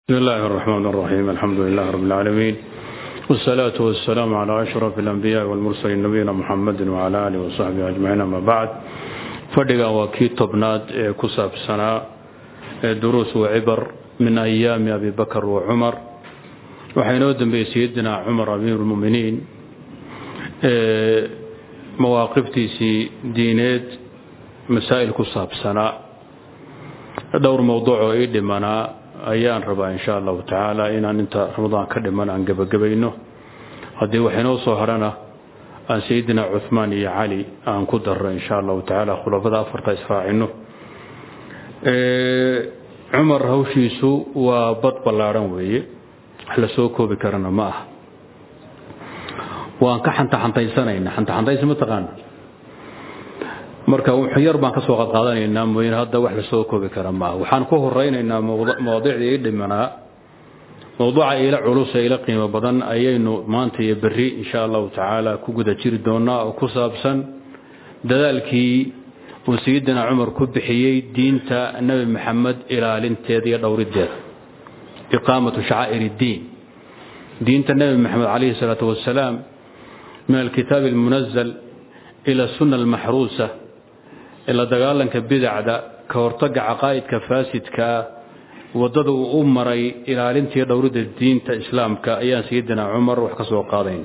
بسم الله الرحمن الرحيم الحمد لله رب العالمين والصلاة والسلام على أشرف الأنبياء والمرسلين نبينا محمد وعلى آله وصحبه أجمعين أما بعد فدقا وكي طبناد كساب سنة دروس وعبر من أيام أبي بكر وعمر وحينودن بسيدنا عمر أمير المؤمنين مواقفتي دينيد مسائل كساب سنة dhowr mowduuc oo ii dhimanaa ayaan rabaa insha allahu tacaala inaan inta ramadaan ka dhiman aan gebagabayno haddii wax inoo soo harana aan sayidina cuhmaan iyo cali aan ku darro insha allahu tacaala khulafada afarta israacino cumar hawshiisu waa bad ballaadhan weeye wax la soo koobi karana ma aha waan ka xantaxantaysanayna xantaxantaysa ma taqaana marka yar baan ka soo qadqaadanaynaa mooyane hadda wax la soo koobi kara maaha waxaan ku horaynaynaa mawaadiicda ii dhimanaa mowduuca ila culus ee ila qiimo badan ayaynu maanta iyo berri insha allahu tacaala ku guda jiri doonaa oo ku saabsan dadaalkii uu sayidina cumar ku bixiyey diinta nebi maxamed ilaalinteeda iyo dhowrideeda iqaamatu shacaa'ir iddiin diinta nebi maxamed calayhi salaatu wasalaam min alkitaabi almunazal ila sunna almaxruusa ila dagaalanka bidacda ka hortaga caqaa'idka faasidkaa waddada uu u maray ilaalintii dhowridda diinta islaamka ayaan sayidina cumar wax ka soo qaadayna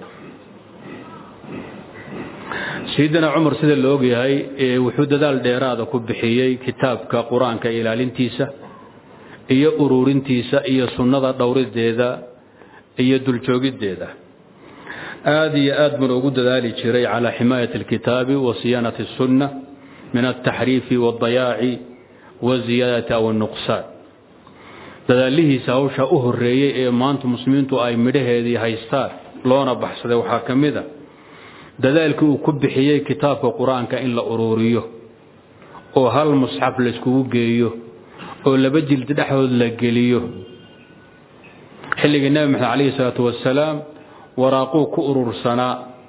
sayidina cumar sida la ogyahay wuxuu dadaal dheeraada ku bixiyey kitaabka qur-aanka ilaalintiisa iyo ururintiisa iyo sunnada dhowrideeda iyo duljoogiddeeda aada iyo aad buna ugu dadaali jiray calaa ximaayati alkitaabi wa siyaanati اsunna min altaxriifi waاldayaaci waziyaadati aw اnuqsaan dadaalihiisa hawsha u horeeyey ee maanta muslimiintu ay midhaheedii haystaan loona baxsaday waxaa ka mid a dadaalkii uu ku bixiyey kitaabka qur-aanka in la uruuriyo oo hal musxaf layskugu geeyo oo laba jildi dhexdood la geliyo xilligii nebi maxamed calayhi salaatu wasalaam waraaquu ku urursanaa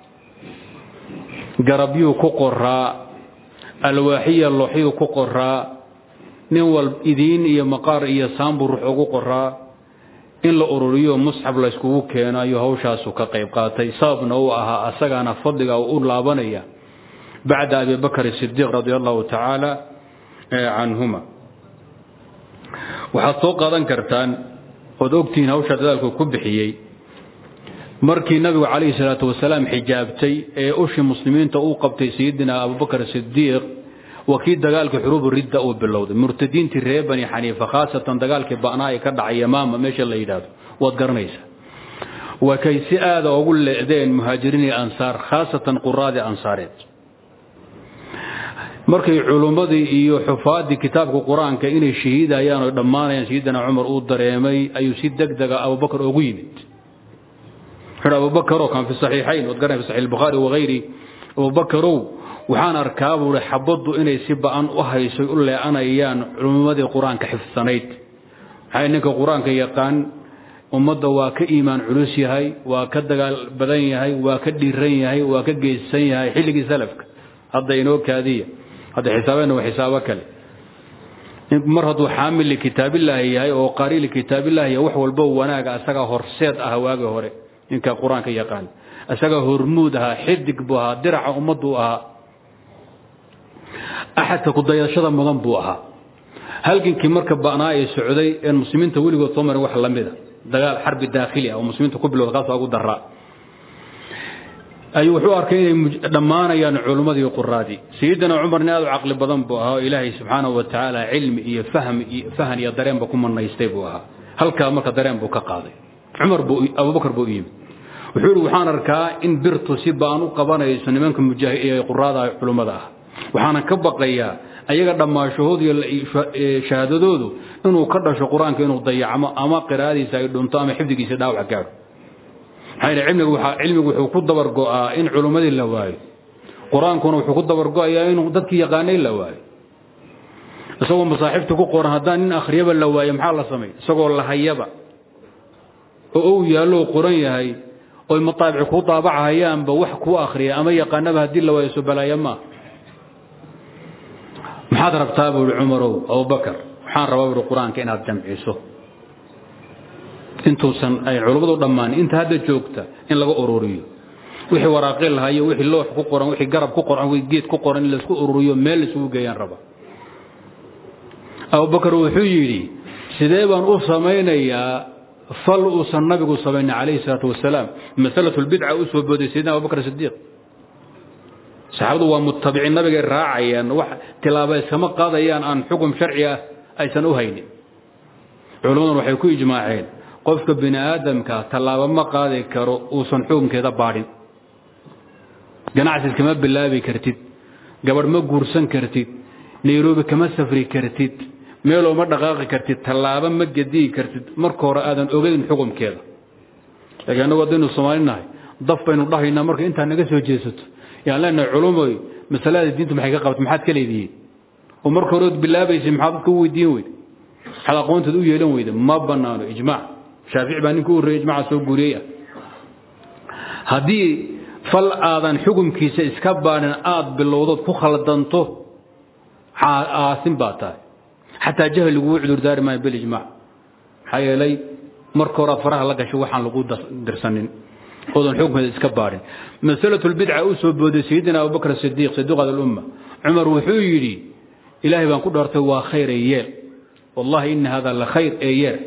garabyuu ku qoraa alwaaxiya looxyuu ku qoraa nin wal idiin iyo maqaar iyo saambuu ruux ugu qoraa in la ururiyo musxaf layskugu keeno ayuu hawshaasu ka qayb qaatay sababna uu ahaa asagaana fadliga u laabanaya bacda abi bakr sidiiq radi allahu tacaala canhuma waxaad soo qaadan kartaan ood ogtihiin hawshaa dadaalku ku bixiyey markii nabigu calayhi salaatu wasalaam xijaabtay ee ushii muslimiinta uu qabtay sayidina abubakar sidiiq waa kii dagaalkii xuruubu ridda uu bilowday murtadiintii reer bani xaniifa khaasatan dagaalkii ba'naa ee ka dhacay yamaama meesha la yidhaahdo waad garanaysaa waa kay si aada ugu leedeen muhaajiriin iyo ansaar khaasatan quraadii ansaareed markay culummadii iyo xufaaddii kitaabka qur-aanka inay shahiidayaan oo dhammaanayaan sayidina cumar uu dareemay ayuu si deg dega abubakar ugu yimid abubakro kan fi saxiixayn waad garan fi saxiix albukhaari wagayri abubakarow waxaan arkaa buuhi xabaddu inay si ba'an u haysoy u lee'anayaan culummadii qur-aanka xifsanayd maxay ninka qur-aanka yaqaan ummadda waa ka iimaan culus yahay waa ka dagaal badan yahay waa ka dhiiran yahay waa ka geyssan yahay xilligii salafka hadda inoo kaadiya hadda xisaabeenna waa xisaabo kale mar hadduu xaamil likitaabillaahi yahay oo qaari likitaabillaahi yahay wax walbo wanaaga asagaa horseed ah waagii hore ninka qur-aanka yaqaan isaga hormuud ahaa xidig buu ahaa diraca ummaduu ahaa axadka kudayashada mudan buu ahaa halgankii marka ba'naa ee socday een muslimiinta weligood soo marin wax la mida dagaal xarbi daakhili ah oo muslimiinta ku bilowda kaasoo ugu daraa ayuu wuxuu arkay inay dhammaanayaan culummadii quraadii sayidina cumarni aad u caqli badan buu ahaa oo ilaahay subxaanahu wa tacaala cilmi iyo fahm fahan iyo dareenba ku manaystay buu ahaa halkaa marka dareen buu ka qaaday cumar buu abubakar buu u yimid wuxuu ihi waxaan arkaa in birtu si baan u qabanayso nimanka mujaahid quraada culummada ah waxaanan ka baqayaa ayaga dhammaashahoodu iyo shahaadadoodu inuu ka dhasho qur-aanka inuu dayacmo ama qiraa'adiisa ay dhunto ama xifdigiisa dhaawac gaadho maxaa yidhi cilmigu waxaa cilmigu wuxuu ku dabar go'aa in culummadii la waayo qur-aankuna wuxuu ku dabar go'ayaa inuu dadkii yaqaanay la waayo isagoo masaaxiibta ku qoran haddaan nin akhriyaba la waayo maxaa la samay isagoo lahayaba oo uu yaallo qoran yahay oy mataabici kuu daabacahayaanba wax kuu akhriya ama yaqaanaba haddii la waayo sobalaaya maa maxaad rabtaa buu ihi cumarow abubakar waxaan rabaa buui qur-aanka inaad jamciso intuusan ay culummadu dhammaan inta hadda joogta in laga ururiyo wixii waraaqi lahayo wixii loox ku qoran wixii garab ku qoran wixii geed ku qoran in laisku ururiyo meel laisugu geeyaan raba abubakar wuxuu yidhi sidee baan u samaynayaa fal uusan nabigu samaynin calayhi salaatu wasalaam masalatu lbidca u soo booday sayidina abubakar sidiiq saxaabadu waa mutabiciin nabigay raacayaan wax tilaaba iskama qaadayaan aan xukum sharci ah aysan u haynin culimmaduna waxay ku ijmaaceen qofka bini aadamka tallaabo ma qaadi karo uusan xukunkeeda baadhin ganacsi kama bilaabi kartid gabadh ma guursan kartid nairobi kama safri kartid meeloo ma dhaqaaqi kartid tallaabo ma gediyi kartid marka hore aadan ogeyn xukumkeeda laakiin annagu haddaynu soomaali nahay daf baynu dhahaynaa marka intaa naga soo jeesato yaan leenahay culumoy masalada diintu maxay ka qabta maxaad ka leedihiin oo marka hore ood bilaabaysay maxaad dadka u weydiin weyda maxaad aqoonteed u yeelan weyda ma bannaano ijmaac shaafici baa ninka u horreeyey ijmaca soo guuriyey ah haddii fal aadan xukumkiisa iska baadhin aad bilowdood ku khaldanto aasin baa tahay xataa jahli laguu cudurdaari maayo bilijmaac maxaa yeelay marka hore aad faraha la gashay waxaan lagu dirsanin oodan xukunkeeda iska baadhin masalatu lbidca u soo booday sayidina abubakr sidiiq sidiiqad alumma cumar wuxuu yidhi ilaahay baan ku dhaartay waa khayr ee yeel wallahi ina hada la khayr ee yeel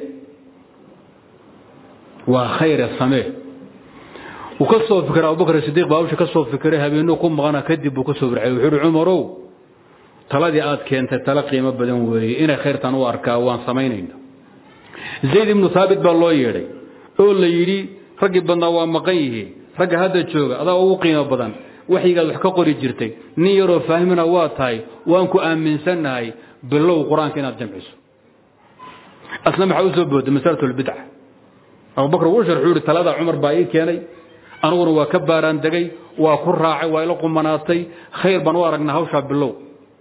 waa khayre samee wuu ka soo fikiray abubakr sidiiq baa hawsha ka soo fikiray habeenuu ku maqana kadib buu ka soo bircay wuxuu uhi cumarow taladii aad keentay tala qiimo badan weeye inay khayrtan u arkaa waan samaynayna zayd ibnu haabit baa loo yeedhay oo la yidhi raggii badnaa waa maqan yihiin ragga hadda jooga adaa ugu qiimo badan waxyigaad wax ka qori jirtay nin yaroo faahmina waa tahay waan ku aaminsannahay bilow qur-aanka inaad jamciso asna maxaa u soo booday masalatu lbidca abubakr wuu sharxuu yihi talada cumar baa ii keenay aniguna waa ka baaraan degay waa ku raacay waa ila qumanaatay khayr baan u aragnaa hawshaa bilow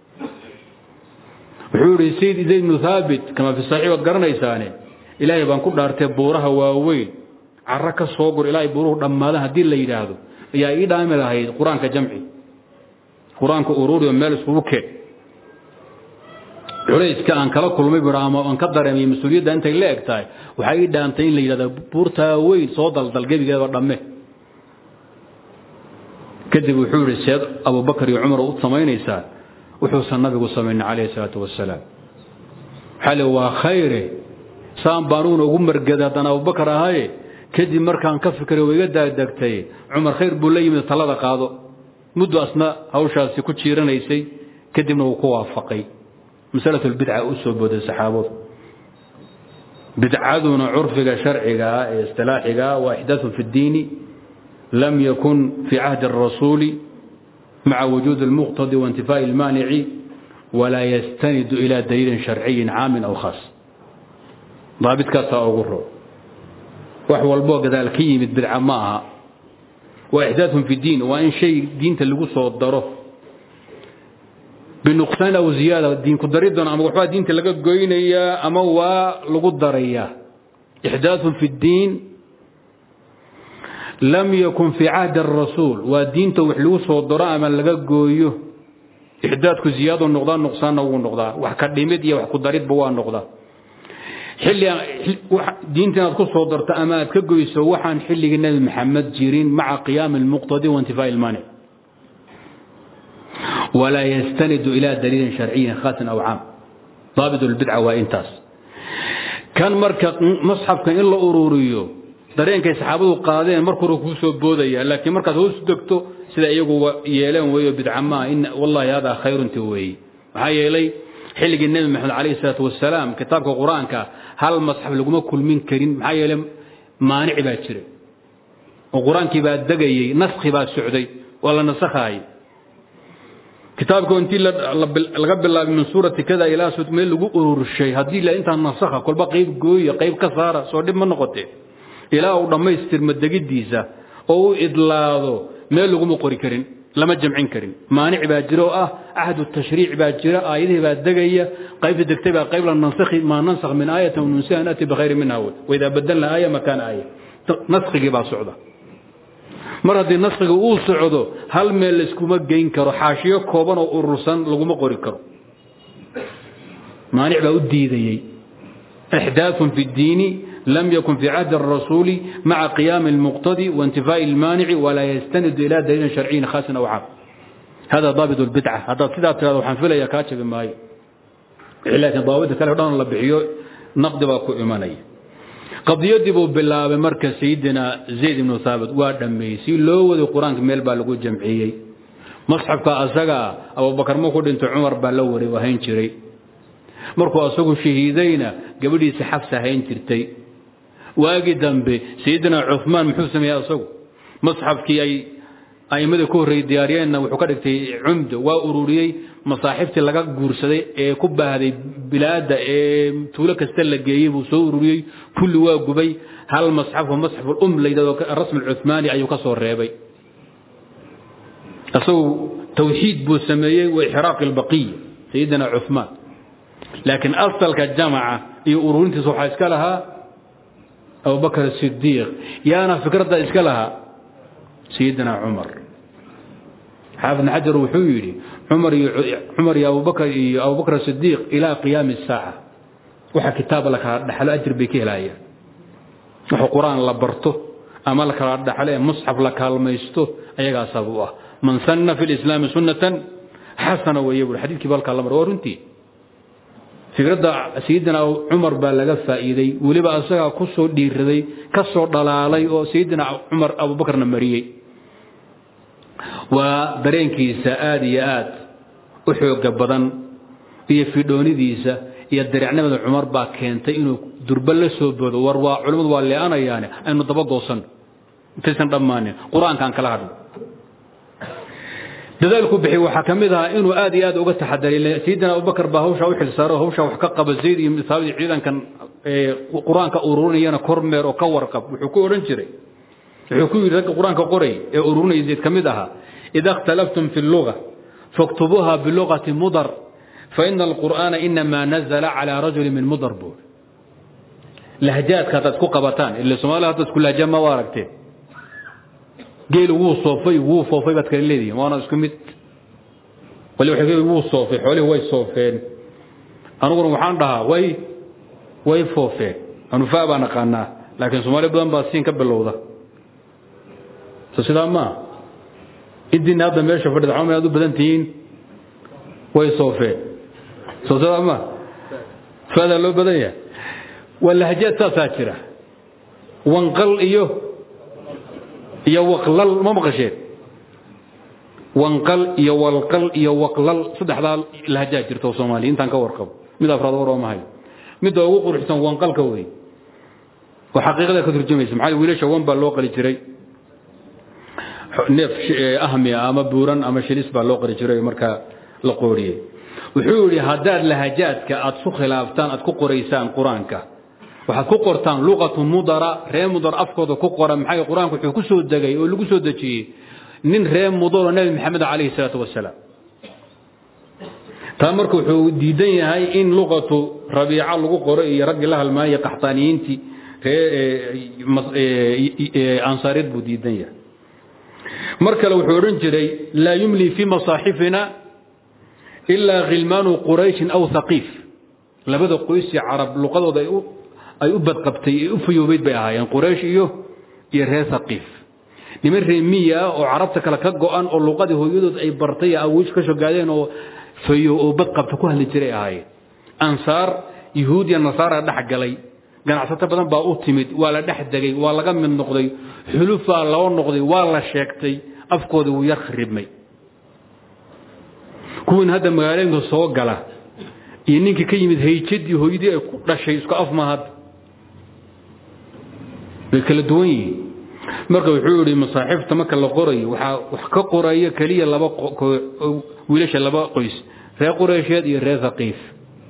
wuxuu yihi sayd zayd ibnu haabit kama fi saxiix waad garanaysaane ilaahay baan ku dhaartay buuraha waaweyn caro ka soo gur ilaahay buuruhu dhammaadaan haddii la yidhaahdo ayaa ii dhaami lahayd qur-aanka jamci qur-aanka uruuriyo meel iskugu keen culayska aan kala kulmay bui ama aan ka dareemay mas-uuliyadda intay la eg tahay waxaa ii dhaantay in la yidhahdo buurtaa weyn soo daldal gebigeeda dhamme kadib wuxuu yihi seed abubakar iyo cumar u samaynaysaa wuxuusan nabigu samaynin calayhi salaatu wasalaam waxaa le waa khayre saan baanuguna ugu margada haddaan abubakar ahaye kadib markaan ka fikiray waa iga daagdegtay cumar khayr buu la yimid talada qaado muddo asna hawshaasi ku jiiranaysay kadibna wuu ku waafaqay masalatu lbidca u soo booday saxaabadu bidcaduna curfiga sharciga ah ee istilaaxiga waa ixdaatun fi ddiini lam yakun fi cahdi الrasuuli maca wujuudi اlmuqtadi waintifaaءi اlmaanici walaa yastanidu ila daliilin sharciyin caamin aw khaas daabidkaasaa ugu ro wax walboo gadaal ka yimid bidca ma aha waa ixdaatun fi diin waa in shay diinta lagu soo daro binuqsaan aw ziyaada diinku daridon ama waxbaa diinta laga goynayaa ama waa lagu darayaa ixdaatun fi ddiin lam yakun fii cahdi arasuul waa diinta wax lagu soo daro ama laga gooyo ixdaadku ziyaado noqdaa nuqsaanna wuu noqdaa wax ka dhimid iyo wax ku daridba waa noqdaa xilli diinta inaad ku soo darto ama aad ka goyso waxaan xilligii nebi maxamed jirin maca qiyaami almuqtadi waintifaa'i ilmaanic walaa yastanidu ila daliilin sharciyin khaasin aw caam daabit lbidca waa intaas kan marka masxafka in la ururiyo dareenkay saxaabadu qaadeen marka hore kuu soo boodaya laakiin markaad hoos degto sida iyagu yeeleen weeyo bidca maa in wallahi hada khayrunti weeye maxaa yeelay xilligii nebi maxamed calayhi salaatu wasalaam kitaabka qur-aanka hal masxaf laguma kulmin karin maxaa yeelay maanici baa jira oo qur-aankii baa degayey naskhi baa socday waa la nasakhaayay kitaabka intii laga bilaabay min suurati kada ilaa meel lagu ururshay haddii la intaa nasakha kolba qayb gooya qayb ka saara soo dhib ma noqotee ilaa uu dhammaystirma degidiisa oo u idlaado meel laguma qori karin lama jamcin karin maanic baa jira oo ah ahdu tashriic baa jira aayadihii baa degaya qaybta degtay baa qayb la nansakhi maa nansakh min aayatin nunsiha naati bikhayri minha wey waidaa badalna aaya makaana aaya naskigii baa socda mar haddii naskiga uu socdo hal meel layskuma geyn karo xaashiyo kooban oo urursan laguma qori karo maanic baa u diidayey ixdaafun fi ddiini لم يكن في عهد الرسول مع قيام المقتضي وانتفاء المانع ولا يستند إلى دليل شرعي خاص أو عام هذا ضابط البدعة هذا كذا ترى وحنفله يا كاتب ماي لكن ضابط كله دون الله بحيو نقد باكو إيماني قضية بو بالله بمركز سيدنا زيد بن ثابت وادمي سي لو ودي قرآن ميل بالغو جمعيي مصحف كأسغا أبو بكر مكو دنت عمر بالوري وهين جري markuu asagu shahiidayna gabadhiisa xafsa hayn jirtay waagi dambe sayidina cumaan muxuu sameeyey asagu masxafkii ay aimada ku horreeyey diyaariyeenna wuxuu ka dhigtay cumdo waa ururiyey masaaxiftii laga guursaday ee ku baahday bilaada ee tuulo kasta la geeyey buu soo ururiyey kulli waa gubay hal masxafo masxaful um la yidhahdo rasmi cumaani ayuu ka soo reebay asagu tawxiid buu sameeyey wa ixraaqi albaqiya sayidina cumaan laakiin asalka jamaca iyo ururintiisa waxaa iska lahaa abubakr sidiiq yaana fikradda iska lahaa sayidina cumar xaafid bn xajar wuxuu yidhi cumar iyo abubakr iyo abubakr sidiiq ilaa qiyaami saaca waxa kitaaba la kala dhaxlo ajir bay ka helayaan waxa qur-aan la barto ama la kala dhaxlo ee musxaf la kaalmaysto ayagaa sabab u ah man sanna fi lislaami sunnatan xasana weeye buri xadiidkii balkaa la mar waa runtii fikradda sayidina cumar baa laga faa'iiday weliba asagaa ku soo dhiiraday ka soo dhalaalay oo sayidina cumar abubakarna mariyey waa dareenkiisa aada iyo aad u xooga badan iyo fidhoonidiisa iyo dareecnimada cumar baa keentay inuu durba la soo boodo war waa culimmadu waa leeanayaane aynu daba goosan intaysan dhammaanin qur-aankaan kala hadho dadaalku bixi waxaa ka mid ahaa inuu aad iyo aad uga taxadaray sayidina abubakar baa hawshaa u xilsaaro hawshaa wax ka qaba zayd iyo saabadii ciidankan qur-aanka ururinayana kormeer oo ka warqab wuxuu ku odhan jiray wuxuu ku yidhi ragga qur-aanka qoray ee ururinaya zayd ka mid ahaa ida اkhtalaftum fi اlluga faktubuuha bilugati mudar faina alqur'aana inamaa nazla calى rajuli min mudar buu lahjaadka haddaad ku qabataan ila soomaalida hadda isku lahja ma waa aragteen geelu wuu soofay wuu foofay baad kala leedihin waana isku mid wali waxay leeyihin wuu soofay xoolihi way soofeen aniguna waxaan dhahaa way way foofeen anufaa baan aqaanaa laakiin soomaali badan baa siin ka bilowda so sidaa maa idina hadda meesha fadhida xama aad u badan tihiin way soofeen so sidaa maa faadaa loo badan yahay waa lahjaad saasaa jira wanqal iyo iyo waqlal ma maqasheen wanqal iyo walqal iyo waqlal saddexdaa lahjaa jirta oo soomaaliya intaan ka warqabo mid afraad war oo mahayo midda ugu quruxsan wanqalka wey oo xaqiiqada ka turjumaysa maxaa wiilasha wan baa loo qali jiray neef ahmi ama buuran ama shilis baa loo qali jiray markaa la qooriyey wuxuu yidhi haddaad lahajaadka aad su khilaaftaan aad ku qoraysaan qur-aanka waxaad ku qortaan luqatu mudara ree mudar afkooda ku qora maxay qur-aanku wuxuu ku soo degay oo lagu soo dejiyey nin ree mudaro nebi maxamed calayhi salaatu wasalaam taa marka wuxuu diidan yahay in luqatu rabiica lagu qoro iyo raggii la halmaaya qaxtaaniyiintii ree ansaareed buu diidan yahay mar kale wuxuu odhan jiray laa yumli fii masaaxifina ilaa khilmaanu qurayshin aw haqiif labada qoysii carab luqadooda ay u badqabtay ee u fayoobeyd bay ahaayeen quraysh iyo iyo reer haqiif niman reemiya ah oo carabta kale ka go-an oo luqadii hooyadood ay bartay awiish ka shogaadeen oo fayo oo badqabta ku hadli jiray ahaayeen ansaar yuhuud iyo nasaara dhex galay ganacsato badan baa u timid waa la dhex degay waa laga mid noqday xulufaa loo noqday waa la sheegtay afkoodii wuu yar kharibmay kuwiin hadda magaalooyinka soo gala iyo ninkii ka yimid hayjadii hooyadii ay ku dhashay isku af mahad way kala duwan yihiin marka wuxuu yidhi masaaxiifta marka la qorayo waxaa wax ka qoraya keliya laba wiilasha laba qoys reer qureysheed iyo reer haqiif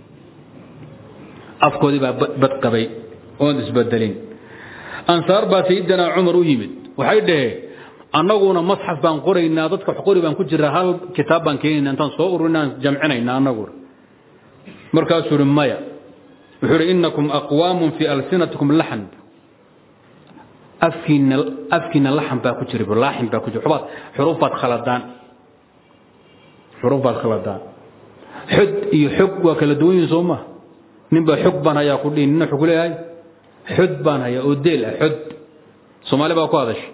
afkoodii baa badqabay oon isbedelin ansaar baa sayidina cumar u yimid waxay dhaheen annaguna masxaf baan qoraynaa dadka wax qori baan ku jiraa hal kitaab baan keenayna intaan soo ururinaan jamcinayna annaguna markaasuu ihi maya wuxuu ihi inakum aqwaamun fii alsinatikum laxan afkiina afkiina laxan baa ku jira laaxin baa ku jira xubaad xuruuf baad khaladaan xuruuf baad khaladaan xod iyo xog waa kala duwan yihin soo ma nin baa xog baan hayaa ku dhihin nina xog leeyahay xod baan hayaa oo deel ah xod soomaali baa ku hadashay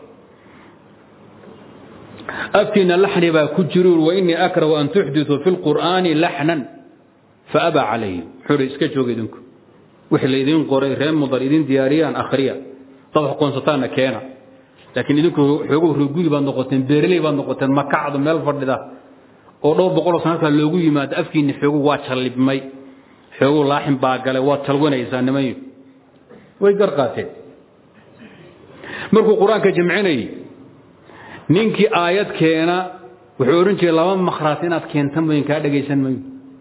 afkiina laxni baa ku jiru wainii akrahu an tuxdiثuu fi اlqur'aani laxnan faabaa calayhi wuxuu hi iska jooga idinku wixii laydin qoray reer mudar idin diyaariyaan akhriya dad wax qoonsataanna keena laakiin idinku xooguhu ruguli baad noqoteen beereley baad noqoteen makacdu meel fadhida oo dhowr boqoloo sanadkaa loogu yimaado afkiinni xoogu waa jallibmay xoogu laaxin baa galay waad talwanaysaa nimanyu way gar qaateen markuu qur-aanka jamcinayay ninkii aayad keena wuxuu odhan jiray laba makhraat inaad keentan mayn kaa dhagaysan mayo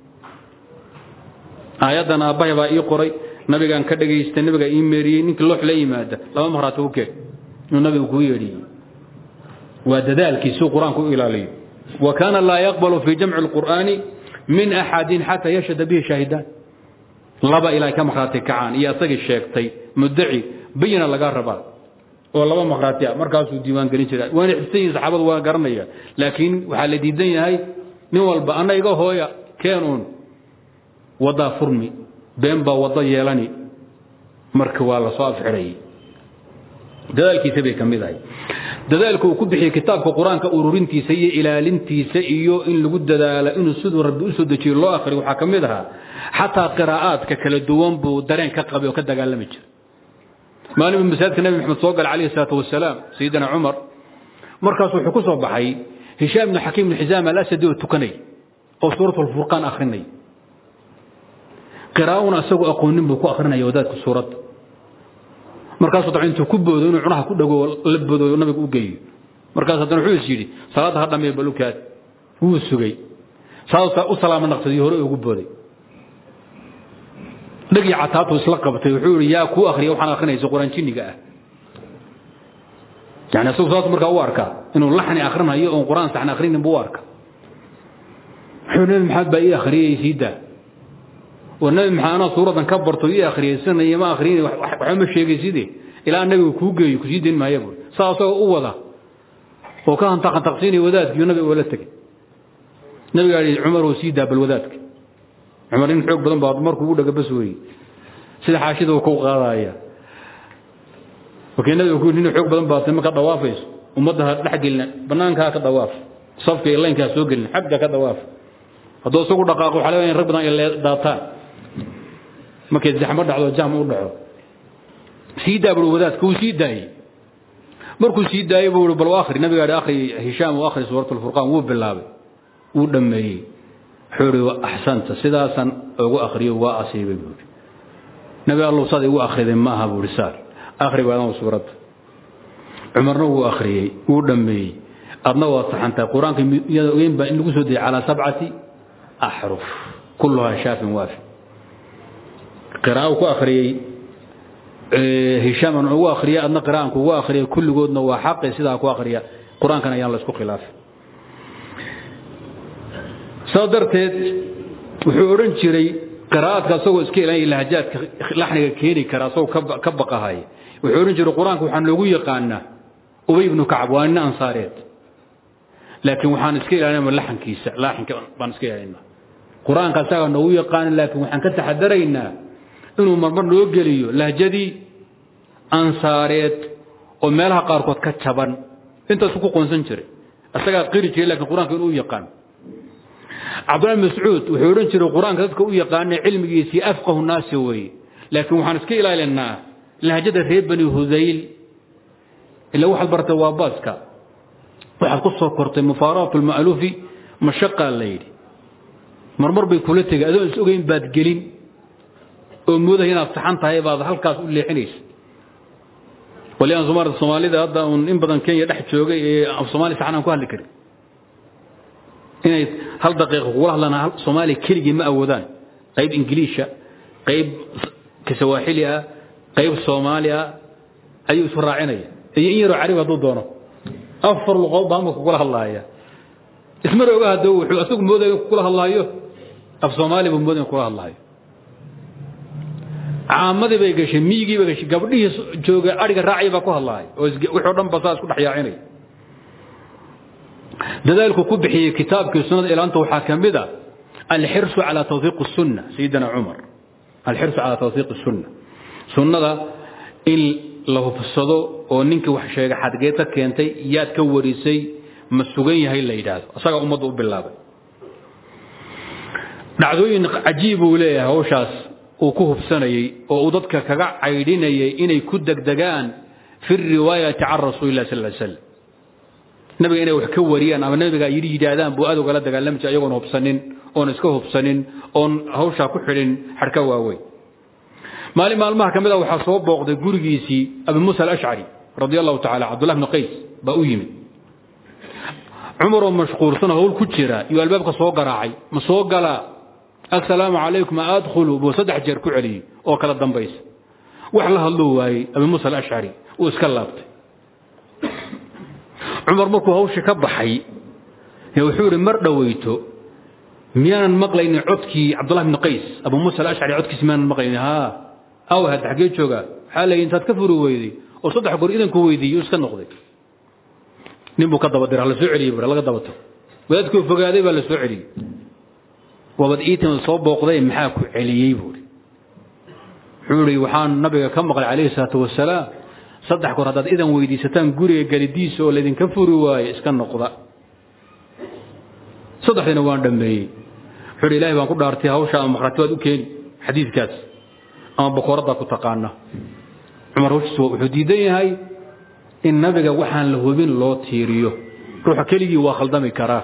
aayaddan aabbahay baa ii qoray nabigaan ka dhagaystay nabigaa ii meeriyey ninkii loox la yimaada laba makhraat u keen inuu nabigu kuu yeedhiyey waa dadaalkiisuu qur-aanku u ilaaliyo wa kaana laa yaqbalu fii jamci اlqur'aani min axadin xataa yashhada bihi shaahidaan laba ilaa ka makhraati kacaan iyo asagii sheegtay muddaci bayina lagaa rabaa oo laba makhraati ah markaasuu diiwaan gelin jira waana xifsan yihin saxaabadu waa garanaya laakiin waxaa la diidan yahay nin walba anna iga hooya keenuun waddaa furmi been baa waddo yeelani marka waa la soo afxidhayay dadaalkiisa bay ka mid ahay dadaalka uu ku bixiyey kitaabka qur-aanka ururintiisa iyo ilaalintiisa iyo in lagu dadaalo inuu siduu rabbi u soo dejiyo loo akhriyo waxaa ka mid ahaa xataa qiraa'aadka kala duwan buu dareen ka qabay oo ka dagaalami jira maalin buu masaajidka nabi maxamed soo galay calayhi salaatu wasalaam sayidina cumar markaas wuxuu ku soo baxay hishaam ibnu xakiim ibnu xisaam alasadi oo tukanay oo suurat alfurqaan akhrinay qiraa'una isagoo aqoonin buu ku akhrinaya wadaadka suuradda markaasuu dabcan intuu ku boodo inuu cunaha ku dhago la boodo nabiga u geeyo markaas haddana wuxuu is yidhi salaadda ha dhameeyo balukaad wuu sugay saasa u salaama naqsadii hore ugu booday dhagii cataatu isla qabtay wuxuu yidhi yaa kuu akhriya waxaan akhrinaysa quraan jinniga ah yani isagu saas markaa u arkaa inuu laxni akhrinayo oon quraan saxna akhrinin buu u arka wuxuu nabi maxamed baa ii akhriyay sii daa oo nabi maxamed anaa suuradan ka barto ii akhriyaysanaya ma akhriyin waxba ma sheegay sidee ilaa nabigu kuu geeyo kusii dayn maaya buuri saa asagoo u wada oo ka hantaqantaqsiinaya wadaadkiiyo nabiga oola tegay nabigaa yidhi cumar oo sii daa bal wadaadka cumar in xoog badan baa markuu u dhaga bas weeye sida xaashida uu ku qaadaya wakii nabiga ku nin xoog badan baa marka dawaafayso ummadda ha dhex gelina banaankaa ka dawaaf safka iyo laynkaa soo gelin xagga ka dawaaf hadduu isagu dhaqaaqo waxaa laga in rag badan ay daataan markay zaxmo dhacdo jahm u dhaco sii daa buu wadaadka wuu sii daayey markuu sii daayey buu bal akhri nabiga yidhi akhri hishaam uu akhri suurat alfurqaan wuu bilaabay wuu dhammeeyey wuxuu yidhi axsanta sidaasan ugu akhriyo waa asiibay buu yidhi nabi allow saad igu akhriday ma aha buu yidhi saar akhri waadan suuradda cumarna wuu akhriyey wuu dhammeeyey adna waad saxantahay qur-aanka iyada ogeyn baa in lagu soo dejiyey calaa sabcati axruf kulluhaa shaafin waafi qiraa'u ku akhriyey hishaam aan ugu akhriyay adna qiraa'anku ugu akhriyay kulligoodna waa xaqi sidaa ku akhriya qur-aankan ayaan la isku khilaafin saa darteed wuxuu odhan jiray qiraa'adka asagoo iska ilaalaya lahajaadka laxniga keeni kara asagoo ka baqahay wuxuu odhan jiray qur-aanka waxaan loogu yaqaanaa ubay ibnu kacab waa nin ansaareed laakiin waxaan iska ilaalinaa laxankiisa laaxinka baan iska ilaalinaa qur-aanka asagaa noogu yaqaana laakiin waxaan ka taxadaraynaa inuu marmar noo geliyo lahjadii ansaareed oo meelaha qaarkood ka jaban intaasu ku qoonsan jiray isagaa qiri jiray lakiin qur-aanka inuu yaqaan cabdullahi mascuud wuxuu odhan jiray qur-aanka dadka u yaqaana cilmigiisii afqahu naasi weeye laakiin waxaan iska ilaalinaa lahjada reer bani hudayl ila waxaad bartay waa baaska waxaad ku soo kortay mufaaraqatu lma'luufi mashaqaa la yidhi marmar bay kula tegay adoon is ogeyn baad gelin oo moodahay inaad saxan tahay baad halkaas u leexinaysa waliaan soomaalida soomaalida hadda uun in badan kenya dhex joogay ee af soomaali saxan aan ku hadli karin inay hal daqiiqa kugula hadlaan soomaaliya keligii ma awoodaan qayb ingiliisha qayb kasawaaxili ah qayb soomaali ah ayuu isu raacinaya iyo in yaroo carabi hadduu doono afar luqood baa amaka kugula hadlaaya ismar oga hadda wuxuu asagu moodaya in kugula hadlaayo af soomaali buu moodaya in kugula hadlaayo caamadii bay gashay miyigii bay gashay gabdhihii jooga ariga raacay baa ku hadlaaya oo wixii o dhan ba saa isku dhex yaacinaya dadaalku ku bixiyey kitaabkii sunnada ilaanta waxaa ka mid a alxirsu calaa tawfiiq الsunna sayidina cumar alxirsu calaa tawfiiq الsunna sunnada in la hubsado oo ninkii wax sheegay xadgeed ka keentay yaad ka warisay ma sugan yahay la yidhaahdo asagaa ummadda u bilaabay dhacdooyin cajiib uu leeyahay hawshaas uu ku hubsanayey oo uu dadka kaga caydhinayay inay ku degdegaan fi riwaayati can rasuulilah sal ly slam nabiga inay wax ka wariyaan ama nabiga yidhi yidhaahdaan buu aad ugala dagaalami jiray ayagoon hubsanin oon iska hubsanin oon hawshaa ku xidhin xadhka waaweyn maalin maalmaha ka mid a waxaa soo booqday gurigiisii abi muusa alashcari radi allahu tacala cabdullah bni qays baa u yimid cumaroo mashquulsanoo hawl ku jira iyo albaabka soo garaacay ma soo galaa assalaamu calaykum adkhulu buu saddex jeer ku celiyey oo kala dambaysa wax la hadluu waayey abi muusa alashcari uu iska laabtay cumar markuu hawshii ka baxay wuxuu ihi mar dhoweyto miyaanan maqlaynin codkii cabdullah bni qays abu muusa alashcari codkiisi miyaanan maqlaynin haa aw hadda xaggee joogaa waxaa leeyihi intaad ka furi weyday oo saddex goor idanku weydiiyo iska noqday nin buu ka daba dira la soo celiyey bur laga dabato wadaadkuu fogaaday baa la soo celiyey wabad iitimad soo booqday maxaa ku celiyey buuri wuxuu ihi waxaan nabiga ka maqlay calayhi salaatu wasalaam saddex goor haddaad idan weydiisataan guriga gelidiisa oo laydinka furi waayo iska noqda saddexdiina waan dhammeeyey wuxuu ihi ilahay baan ku dhaartay hawsha ama makhraati baad u keeni xadiidkaas ama boqoraddaa ku taqaana cumar hawshiis wuxuu diidan yahay in nabiga waxaan la hubin loo tiiriyo ruuxa keligii waa khaldami karaa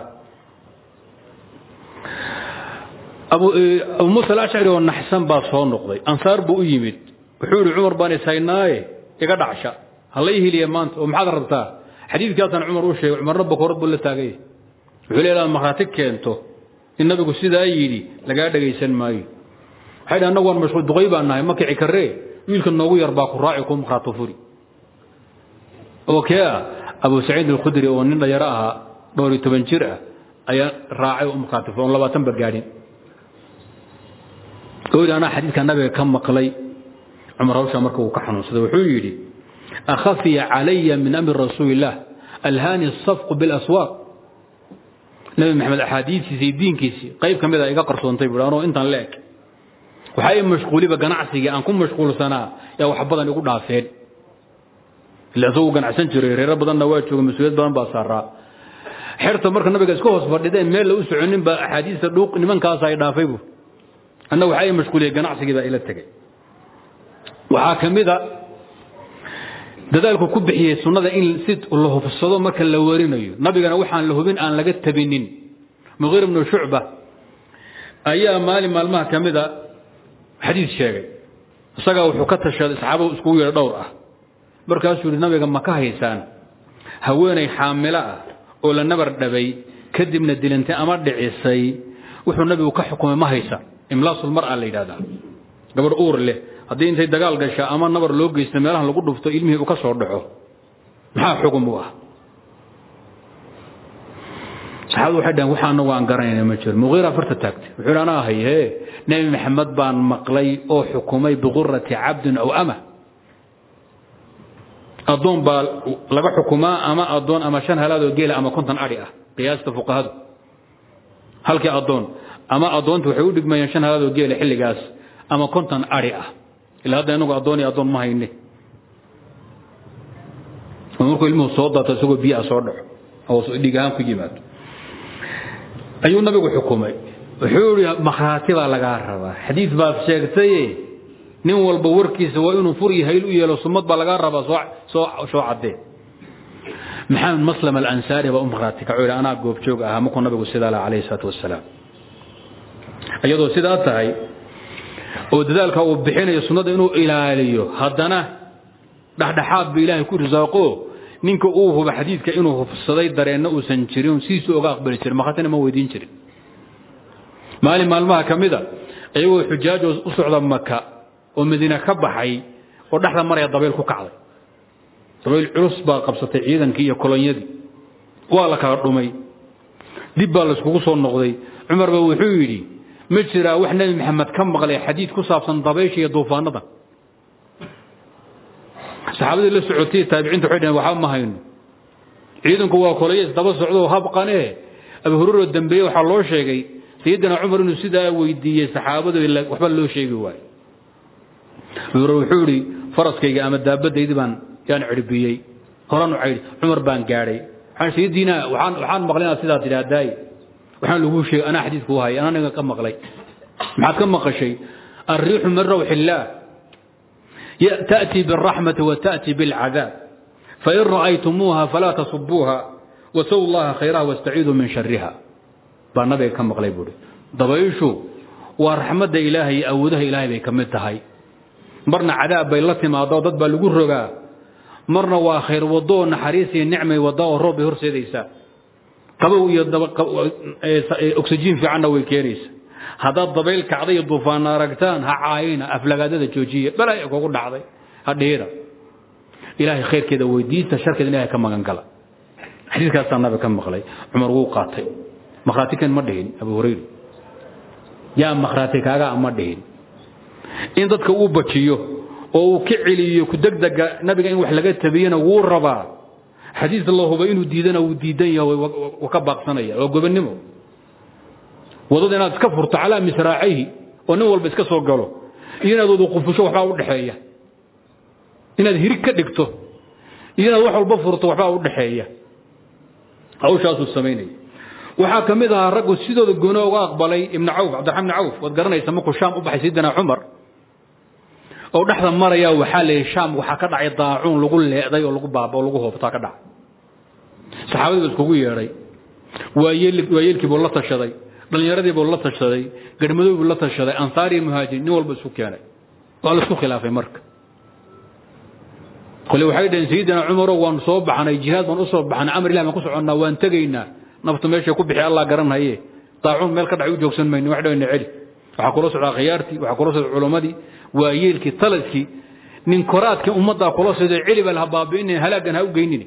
abu muusa alashcari oo naxsan baa soo noqday ansaar buu u yimid wuxuu ihi cumar baan ishaynaaye iga dhacsha hala ii hiliya maanta oo maxaad rabtaa xadiidkaasaan cumar u sheegay cumarna boqorad buu la taagay wuxuu leedaha makhraati keento in nabigu sidaa yidhi lagaa dhagaysan maayo waxay dhahan annagu waan mashquul duqay baan nahay ma kici karree wiilka noogu yar baa ku raaci ku makhraatu furi oo kee ah abu saciid alkhudri oo nin dhalinyaro ahaa dhowr iyo toban jir ah ayaa raacay oo makhraati furi oon labaatan ba gaadhin oo yidhi anaa xadiidka nabiga ka maqlay cumar hawshaa marka uu ka xanuunsaday wuxuu yidhi akhafiya calaya min amri rasuuli illah alhaani asafqu bilaswaaq nabi maxamed axaadiistiisa iyo diinkiisii qayb ka mid a iga qarsoontay buui anoo intaan la eg waxaa i mashquuliba ganacsigii aan ku mashquulsanaa yaa wax badan igu dhaafeen ila isagu ganacsan jiray reero badanna waa jooga mas-uuliyad badan baa saaraa xerta marka nabiga iska hoos fadhideen meel la u soconin baa axaadiista dhuuq nimankaasa ay dhaafay bu anna waxaa i mashquuliyay ganacsigii baa ila tegey waxaa ka mid a dadaalku ku bixiyey sunnada in si la hubsado marka la warinayo nabigana waxaan la hubin aan laga tabinin muqiir ibnu shucba ayaa maalin maalmaha ka mida xadiid sheegay isagaa wuxuu ka tashaday saxaabadu iskugu yeedha dhowr ah markaasuu yihi nabiga ma ka haysaan haweenay xaamilo ah oo la nabar dhabay kadibna dilantay ama dhicisay wuxuu nabigu ka xukumay ma haysa imlaasul mar'a la yidhahdaa gabadh uur leh haddii intay dagaal gasha ama nabar loo geysta meelahan lagu dhufto ilmihii uu ka soo dhaco maxaa xugum u ah saxaabadu waxay dhahen waxa anagu aan garanayna ma jiro muqiira farta taagtay wuxuu yidhi anaa haye nebi maxamed baan maqlay oo xukumay biqurati cabdin aw ama addoon baa laga xukumaa ama addoon ama shan halaadoo geela ama konton adhi ah qiyaasta fuqahadu halkii addoon ama addoonta waxay u dhigmayeen shan halaadoo geela xilligaas ama konton adhi ah ila hadda inagu addoon iyo addoon ma hayne oo markuu ilmuhu soo daato isagoo biyaha soo dhaco oo dhiig ahaan ku yimaado ayuu nabigu xukumay wuxuu ihi makhraati baa lagaa rabaa xadiid baad sheegtaye nin walba warkiisa waa inuu fur iyo hayl u yeelo sumad baa lagaa rabaa soo soo caddee maxamed maslam alansaari baa u makhraati kaco yidhi anaa goobjoog ahaa markuu nabigu sidaa laha calayhi salaatu wasalaam iyadoo sidaa tahay oo dadaalka uu bixinayo sunnada inuu ilaaliyo haddana dhexdhexaad ba ilaahay ku risaaqo ninka uu huba xadiidka inuu hubsaday dareenna uusan jirin sidiisuu oga aqbali jirin makhatina ma weydiin jirin maalin maalmaha ka mida iyagoo xujaajo u socda maka oo madiine ka baxay oo dhexda maraya dabayl ku kacday dabayl culus baa qabsatay ciidankii iyo kolonyadii waa la kala dhumay dib baa layskugu soo noqday cumar ba wuxuu yidhi ma jiraa wax nebi maxamed ka maqlay xadiid ku saabsan dabaysha iyo duufaanada saxaabadii la socotay taabiciinta waxay dhaheen waxba ma hayno ciidanku waa kolayays daba socdo habqane abu hurero dambeeye waxaa loo sheegay sayidina cumar inuu sidaa weydiiyey saxaabadu waxba loo sheegi waayo abu hurere wuxuu idhi faraskayga ama daabadaydii baan yaan cirbiyey horan u caydhi cumar baan gaadhay waxaan sayidina waxaan waxaan maqlay inaad sidaa tidhaahdaay waxaan lagu sheegay anaa xadiidku u hayay anaa ninga ka maqlay maxaad ka maqashay الريح من روح الله تأتي بالرحمة وتأتي بالعذاب فإن رأيتموها فلا تصبوها وسوا الله خيرها واستعيذوا من شرها baa nabiga ka maqlay buuri dabayshu waa raxmadda ilaahay iyo awoodaha ilaahay bay ka mid tahay marna cadaab bay la timaado dad baa lagu rogaa marna waa khayr wado oo naxariis iyo nicmay wada oo roob bay horseedaysaa qabow iyo oksijiin fiicanna way keenaysaa haddaad dabayl kacday iyo duufaana aragtaan ha caayina aflagaadada joojiya balaya kugu dhacday ha dhiira ilaahay khayrkeeda weydiista sharkeeda ilahay ka magan gala xadiiskaasaa nabiga ka maqlay cumar wuu qaatay makhraati kan ma dhihin abu hurayra yaa makhraati kaagaa ma dhihin in dadka uu bajiyo oo uu ka celiyo ku degdega nabiga in wax laga tabiyana wuu rabaa xadiis la huba inuu diidana wuu diidan yahay wuu ka baaqsanaya waa gobonnimo wadada inaad iska furto calaa misraacayhi oo nin walba iska soo galo iyo inaad wada qufusho waxbaa u dhexeeya inaad hirig ka dhigto iyo inaad wax walba furto waxbaa u dhexeeya hawshaasuu samaynaya waxaa ka mid ahaa raggu sidooda gooni uga aqbalay ibnu cawf cabdiraxmaan ibni cawf waad garanaysa markuu shaam u baxay sayidina cumar oo dhexda maraya waxaa la yidhi shaam waxaa ka dhacay daacuun lagu leeday oo lagu baaba oo lagu hoobtaa ka dhacay saxaabadii buu iskugu yeedhay waayeelkii buu la tashaday dhallinyaradii buu la tashaday garhmadooy buu la tashaday ansaar iyo muhaajiriin nin walba isku keenay waa la isku khilaafay marka kole waxay dhaheen sayidina cumarow waan soo baxnay jihaad baan u soo baxnay amar ilah baan ku soconnaa waan tegaynaa naftu meeshay ku bixi allah garanhaye daacuun meel ka dhacay u joogsan mayno wax dhawayna celi waxaa kula socdaa khiyaartii waxaa kula socda culammadii waayeelkii taladkii nin koraadkii ummaddaa kula socda celi baa laha baabi'inin halaagan ha u geynini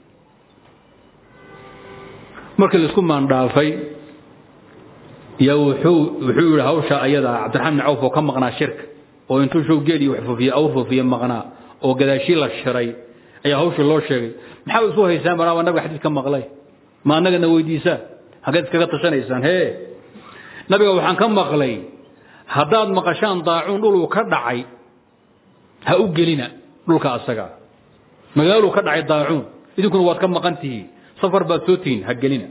markii laisku maandhaafay yaa wuxuu wuxuu yidhi hawsha ayada cabdiraxmaan bin cawf oo ka maqnaa shirka oo intuu show geeli wax fufiye awr fufiye maqnaa oo gadaashii la shiray ayaa hawshii loo sheegay maxaa isu haysaan banaaba nabiga xadiis ka maqlay ma annagana weydiisaan haggeed iskaga tashanaysaan hee nabiga waxaan ka maqlay haddaad maqashaan daacuun dhuluu ka dhacay ha u gelina dhulka asaga magaaluu ka dhacay daacuun idinkuna waad ka maqan tihiin safar baad soo tihiin ha gelina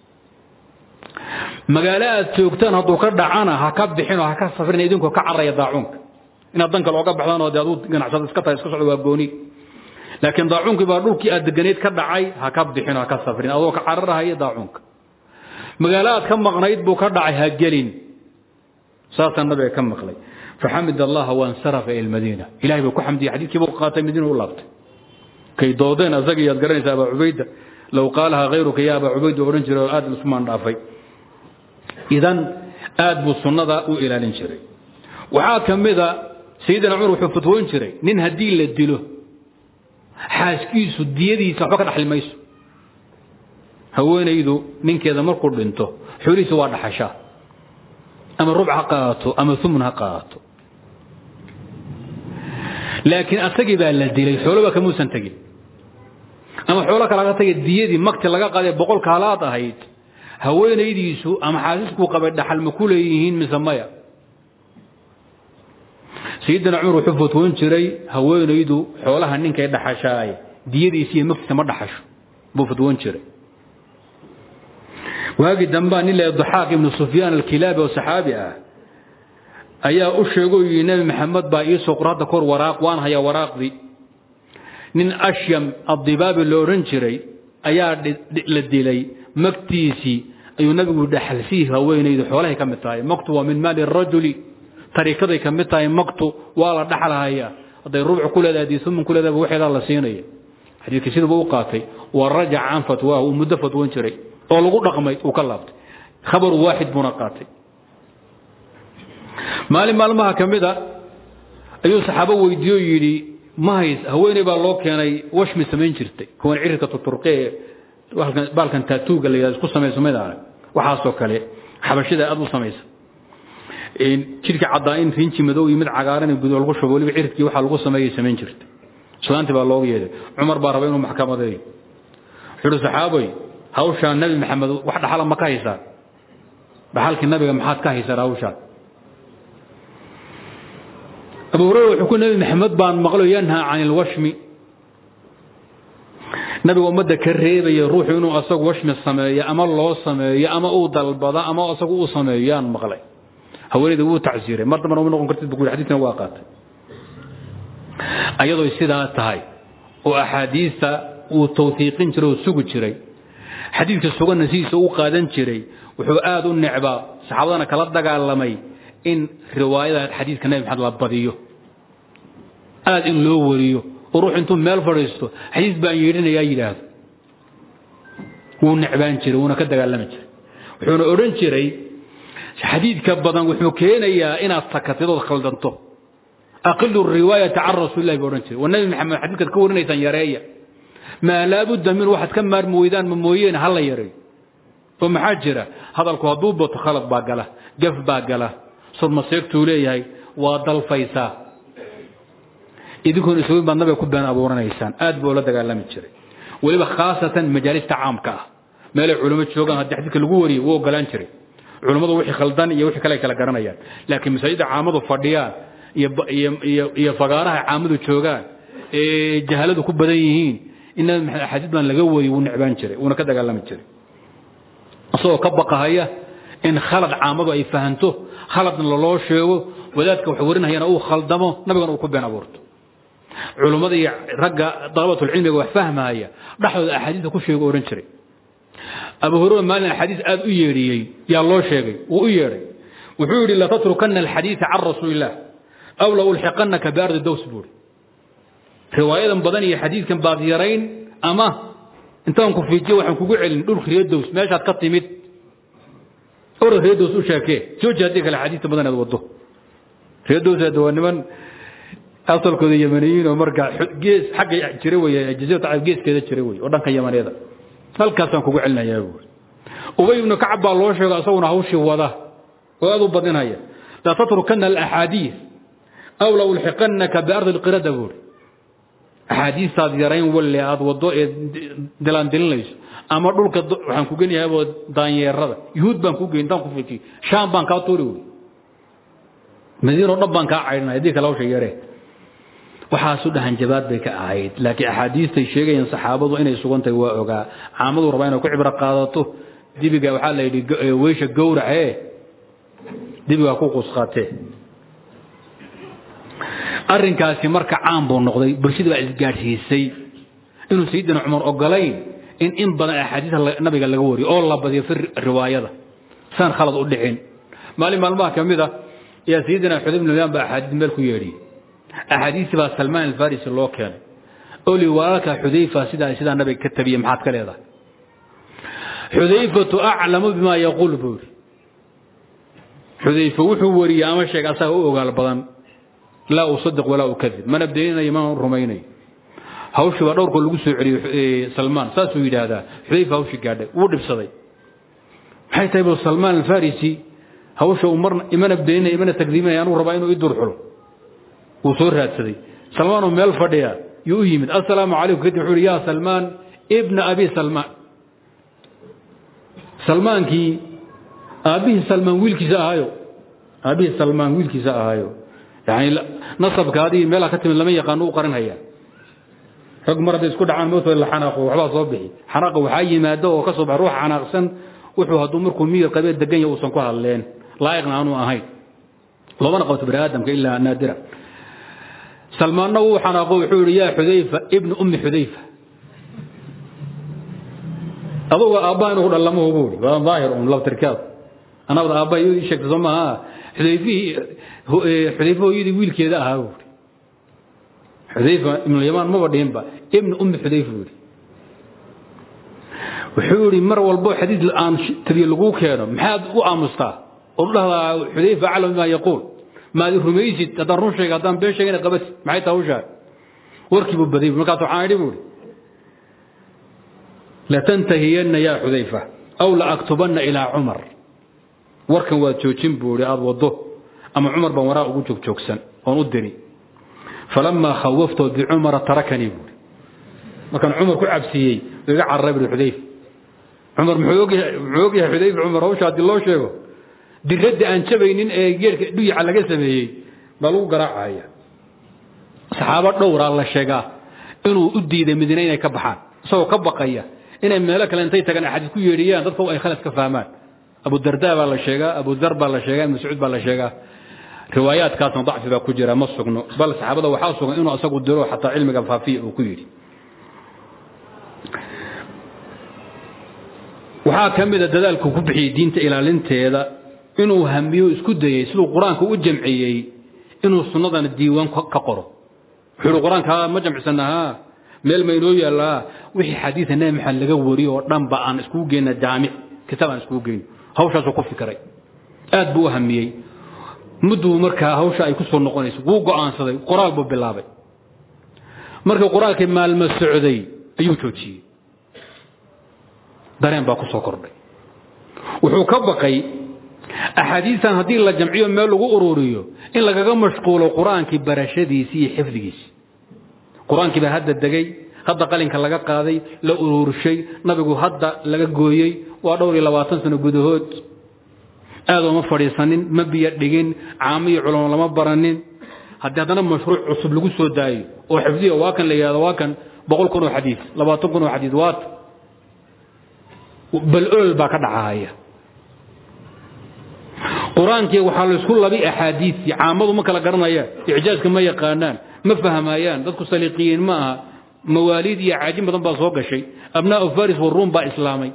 magaalo aad joogtaan hadduu ka dhacana ha ka bixin oo ha ka safrin idinkoo ka caraya daacuunka inaad dan kale oga baxdaan oo de aduu ganacsada iska tahay iska socdo waa gooni laakiin daacuunkii baa dhulkii aad deganeyd ka dhacay ha ka bixin ha ka safrin adoo ka cararahaya daacuunka magaalo aad ka maqnayd buu ka dhacay ha gelin saasaa nabiga ka maqlay faxamid allaha wansarafa ila lmadiina ilahay buu ku xamdiyey xadiidkii buu qaatay madiina u laabtay kay doodeen asagii yaad garanaysa abaa cubayda low qaalaha hayruka ya abaa cubayda odhan jiray oo aad isumaan dhaafay idan aad buu sunnada u ilaalin jiray waxaa ka mida sayidina cumar wuxuu fatwoon jiray nin haddii la dilo xaaskiisu diyadiisa waxba ka dhaxli mayso haweenaydu ninkeeda markuu dhinto xoolihiisa waa dhaxashaa ama rubc ha qaato ama umun ha qaato laakiin asagii baa la dilay xooloba kamuusan tegin ama xoolo kalaga tagay diyadii makti laga qaday boqolka halaad ahayd haweenaydiisu ama xaasiskuu qabay dhaxal ma ku leeyihiin mise maya sayidina cumar wuxuu fatwoon jiray haweenaydu xoolaha ninkay dhaxashaay diyadiisi iyo magtiisa ma dhaxasho buu fatwoon jiray waagii dambaa nin la daxaaq ibnu sufyaan alkilaabi oo saxaabi ah ayaa u sheegoo yidhi nebi maxamed baa iisoo qor hadda kor waraaq waan hayaa waraaqdii nin ashyam addibaabi lo odhan jiray ayaa la dilay magtiisii ayuu nabigu dhaxalsiihi haweenaydu xoolahay ka mid tahay maktu waa min maali rajuli tariikaday ka mid tahay maktu waa la dhaxalhayaa hadday rubuc ku leedahay haddii sumun ku leedahay waxeedaa la siinaya xadiidkii siduuba u qaatay wa rajaca can fatwaahu uu muddo fatwoon jiray oo lagu dhaqmay uu ka laabtay khabar waaxid buuna qaatay maalin maalmaha ka mid a ayuu saxaabo weydiiye oo yidhi ma hays haweeney baa loo keenay washmi samayn jirtay kuwan cirirka tuturqe ee baalkan taatuuga la yidhahdo isku samayso mid arag waxaasoo kale xabashida aad u samaysa jidhka caddaa in rinji madow iyo mid cagaaran gudo lagu shubo waliba cirirkii waxaa lagu sameeyay samayn jirtay islaantii baa looga yeeday cumar baa raba inuu maxkamadeeyo wuxuu uhi saxaabay hawshaan nabi maxamed wax dhaxala ma ka haysaan dhaxalkii nabiga maxaad ka haysaan hawshaan abu hurayra wuxuu ku nabi maxamed baan maqlo yanhaa can ilwashmi nabiga ummadda ka reebaya ruuxu inuu asagu washmi sameeyo ama loo sameeyo ama uu dalbado ama asagu uu sameeyo yaan maqlay haweeneyda wuu tacsiiray mar dambana uma noqon kartid bu ku yidhi xadiiskana waa qaatay ayadoo sidaa tahay oo axaadiista uu tawfiiqin jiray oo sugi jiray xadiidka suganna sidiisa u qaadan jiray wuxuu aad u necbaa saxaabadana kala dagaalamay in riwaayada xadiidka nabi maxamed la badiyo aad in loo wariyo oo ruux intuu meel fadhiisto xadiis baan yeedhinayaa yidhaahdo wuu necbaan jiray wuuna ka dagaalami jiray wuxuuna odhan jiray xadiidka badan wuxuu keenayaa inaad sakatidood khaldanto aqilu riwaayata can rasuulillahi buu odhan jiray waa nabi maxamed xadiidkaad ka warinaysaan yareeya maa laabudda min waxaad ka maarmi weydaan ma mooyeene ha la yareeyo oo maxaa jira hadalku hadduu bato khalad baa gala gaf baa gala surmaseegtuu leeyahay waa dalfaysaa idinkuona isweyn baad nabiga ku been abuuranaysaan aad buu la dagaalami jiray weliba khaasatan majaalista caamka ah meelay culimo joogaan haddii xadiidka lagu wariyo wuu ogolaan jiray culummadu wixii khaldan iyo wixii kale ay kala garanayaan laakiin masaajidda caamadu fadhiyaan iyo fagaaraha caamadu joogaan ee jahaladu ku badan yihiin in nabi maxamed axaadiis baan laga wariyo wuu necbaan jiray wuuna ka dagaalami jiray isagoo ka baqahaya in khalad caamadu ay fahanto khaladna laloo sheego wadaadka wax warinayana uu khaldamo nabigana uu ku been abuurto culummada iyo ragga dalabatulcilmiga wax fahmaya dhexdooda axaadiista ku sheego ohan jiray abu hurera maalin axaadiis aad u yeedhiyey yaa loo sheegay wuu u yeedhay wuxuu yidhi latatrukanna alxadiida can rasuuliillah aw la ulxiqannaka biardi dows buuri riwaayadan badan iyo xadiidkan baad yarayn ama intaan ku fiijiyo waxaan kugu celin dhulka reedows meeshaad ka timid orad reedows u sheekee jooji haddii kale xadiista badan aad waddo reedows hadda waa niman asalkooda yamaniyiin oo marka gees xagga jira wey jaziirat carab geeskeeda jira wey oo dhanka yamaneeda halkaasaan kugu celinayaa buuri ubay ibnu kacab baa loo sheego asaguna hawshii wada oo aad u badinaya la tatrukanna alaxaadiis aw la ulxiqannaka biardi lqirada buuri axaadiistaad yarayn walle aad waddo ee dilaandilinayso ama dhulka waxaan ku genyahay daanyeerada yuhuud baan ku geyn intaan ku fijiy shaam baan kaa tuuri wey madiino dhan baan kaa caydhinay haddii kale hawsha yaree waxaasu dhahanjabaad bay ka ahayd laakiin axaadiistay sheegayeen saxaabadu inay sugantahay waa ogaa caamadu rabaa inay ku cibro qaadato dibiga waxaa la yidhi weysha gowracee dibigaa ku qusqatee arrinkaasi marka caan buu noqday bulshada baa isgaadhsiisay inuu sayidina cumar ogolayn in in badan axaadiista nabiga laga wariyo oo la badiyo fi riwaayada saan khalad u dhicin maalin maalmaha ka mid a ayaa sayidina xudayb bin yaman baa axaadiis meel ku yeedhiyey axaadiistii baa salmaan alfarisi loo keenay oo li walaalka xudayfa sidaa sidaa nabiga ka tabiyey maxaad ka leedahay xudayfatu aclamu bima yaquul buu yidhi xudayfa wuxuu wariyey ama sheegay asaga u ogaal badan laa usadiq walaa ukadib mana beeninayo mana rumaynayo hawshii baa dhowrkoo lagu soo celiyey salmaan saasuu yidhaahdaa xudayfa hawshii gaadhay wuu dhibsaday maxay tahay bu salmaan alfarisi hawsha uu marna imana beeninaya imana takdiibinaya anuu rabaa inuu i durxulo wuu soo raadsaday salmaanoo meel fadhiya yuu u yimid assalaamu calaykum kadib wuxuu yhi yaa salmaan ibna abi salmaan salmaankii aabbihii salmaan wiilkiisa ahaayo aabbihii salmaan wiilkiisa ahaayo yani nasabka adigii meelaa ka timid lama yaqaano u qarinhaya rag mar hadday isku dhacaan mootooda la xanaaqo waxbaa soo bixi xanaaqa waxaa yimaada oo ka soo baxa ruuxa xanaaqsan wuxuu hadduu markuu miyir qabee degan yahay uusan ku hadleen laa'iqna aanu ahayn loomana qabto bani aadamka ilaa naadira salmaanna wuu xanaaqo wuxuu yidhi yaa xudayfa ibnu ummi xudayfa aduga aabbaha inuu ku dhallamahu buu yidhi waa daahir un labtirkaad anabada aabbaha iyadii sheegtay soo maaha xudayfihii xudayfa hooyadii wiilkeeda ahaa buu yidhi xudayfa ibnu yamaan maba dhihinba ibnu ummi xudayfa buu yidhi wuxuu yidhi mar walbo xadiis aan tabiye laguu keeno maxaad u aamustaa ood u dhahdaa xudayfa aclam bimaa yaquul maad rumaysid haddaan run sheega haddaan been sheegana qabatid maxay taha hawshaa warkii buu baday markaas waxaan idhi buuhi latantahiyanna yaa xudayfa aw la aktubanna ilaa cumar warkan waad joojin buu ihi aada waddo ama cumar baan waraa ugu joogjoogsan oon u diri falamaa khawaftahu bicumara tarakanii buuhi markaan cumar ku cabsiiyey iga cararay buhi xudayfa cumar muxuu ogyahay xudayfa cumar hawsha haddii loo sheego diradda aan jabaynin ee geerka dhuyaca laga sameeyey baa lagu garaacaya saxaabo dhowraa la sheegaa inuu u diiday madiine inay ka baxaan isagoo ka baqaya inay meelo kale intay tagaan axaadiis ku yeedhiyaan dadka ay khalad ka fahmaan abudarda baa la sheegaa abudar baa la sheegaa mascuud baa la sheegaa riwaayaadkaasna dacfi baa ku jira ma sugno bal saxaabada waxaa sugan inuu asagu diro xataa cilmiga faafiya uu ku yidhi waxaa ka mida dadaalku ku bixiyey diinta ilaalinteeda inuu hamiyo isku dayey siduu qur-aanka u jamciyey inuu sunnadana diiwaan ka qoro wuxuu qur-aanka ma jamcisanahaa meel ma inoo yaallaa wixii xadiida nebi maxamed laga wariyo oo dhanba aan iskugu geyna jaamic kitaab aan iskugu geyno hawshaasuu ku fikiray aad buu u hamiyey mudduu markaa hawsha ay ku soo noqonayso wuu go'aansaday qoraal buu bilaabay markii qur-aankii maalmo socday ayuu joojiyey dareen baa ku soo kordhay wuxuu ka baqay axaadiistan haddii la jamciyo meel lagu ururiyo in lagaga mashquulo qur-aankii barashadiisii iyo xifdigiisii qur-aankii baa hadda degay hadda qalinka laga qaaday la ururshay nabigu hadda laga gooyey waa dhowr iyo labaatan sano gudahood aadoma fadhiisanin ma biyo dhigin caamo iyo culamo lama baranin haddii haddana mashruuc cusub lagu soo daayo oo xifdiya waa kan la yidhahdo waa kan boqol kun oo xadiis labaatan kun oo xadiis waat bal olol baa ka dhacahaya qur-aankii waxaa laysku labi axaadiisii caamadu ma kala garanayaan icjaaska ma yaqaanaan ma fahmayaan dadku saliiqiyiin ma aha mawaaliid iyo caajin badan baa soo gashay abnaau faris waruum baa islaamay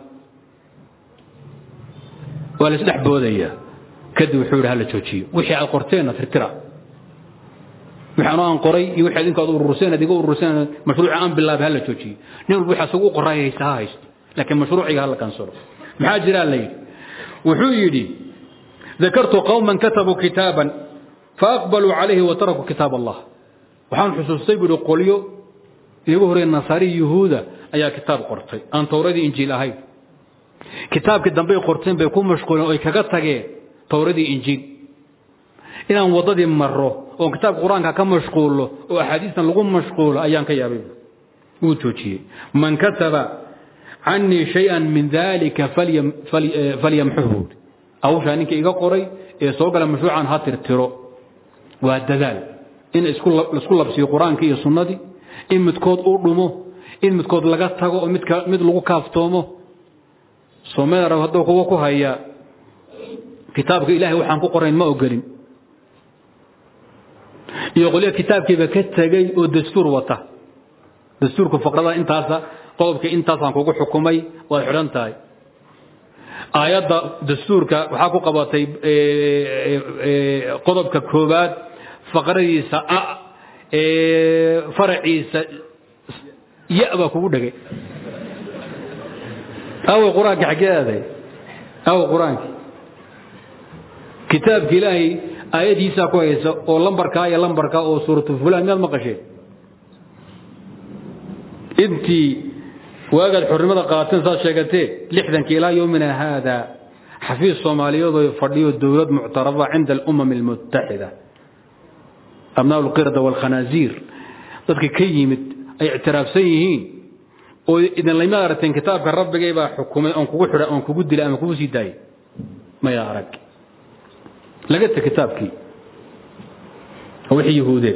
waa la isdhex boodaya kadib wuxuu yidhi hala joojiyo wixii aad qorteenna tirtira wixii anoo aan qoray iyo wixii adinku aad ururseen ad iga ururseen mashruuca aan bilaabay hala joojiyo nin walba wixii asagu u qoraay haysta ha haysto laakiin mashruuciga hala kansalo maxaa jiraa la yidhi wuxuu yidhi ذكرت قوما كتبوا كتابا فأقبلوا عليه وتركوا كتاب الله waxaan xusuustay buu qolyo iyagu hore nasaari yuhuuda ayaa kitaab qortay aan towradii injiil ahayn kitaabkii dambe qorteen bay ku mashquuleen oo ay kaga tageen towradii injiil inaan waddadii maro oo kitaabka qur-aanka ka mashquulo oo axaadiistan lagu mashquulo ayaan ka yaabay wuu joojiyey man kataba canii shay-an min dalika falyamxuhu hawshaa ninka iga qoray ee soo gala mashruucan ha tirtiro waa dadaal in laisku labsiyo qur-aankii iyo sunnadii in midkood uu dhumo in midkood laga tago oo mid lagu kaaftoomo soomeel arab hadduu kuwa ku haya kitaabka ilaahay waxaan ku qorayn ma ogolin iyo qolyo kitaabkiiba ka tegey oo dastuur wata dastuurka faqrada intaasa qodobka intaasaan kugu xukumay waad xidhan tahay aayadda dastuurka waxaa ku qabatay qodobka koobaad faqradiisa a faraciisa ya baa kugu dhegay awe qur-aanka xaggee aaday awe qur-aanki kitaabka ilaahay aayadiisaa ku haysa oo lambarkaa iyo lambarkaa oo suuratu fulan miyaad maqasheen intii waagaad xornimada qaateen saad sheegatee lixdanka ilaa yowmina haada xafiis soomaaliyeedoo fadhiyo dowlad muctarada cinda alumam almutaxida abnaa lqirda waalkhanaasiir dadka ka yimid ay ictiraafsan yihiin oo idin layma aragteen kitaabka rabbigay baa xukumay oon kugu xidha oon kugu dilay ama kugu sii daayay maya arag laga ta kitaabkii wixii yahuudeed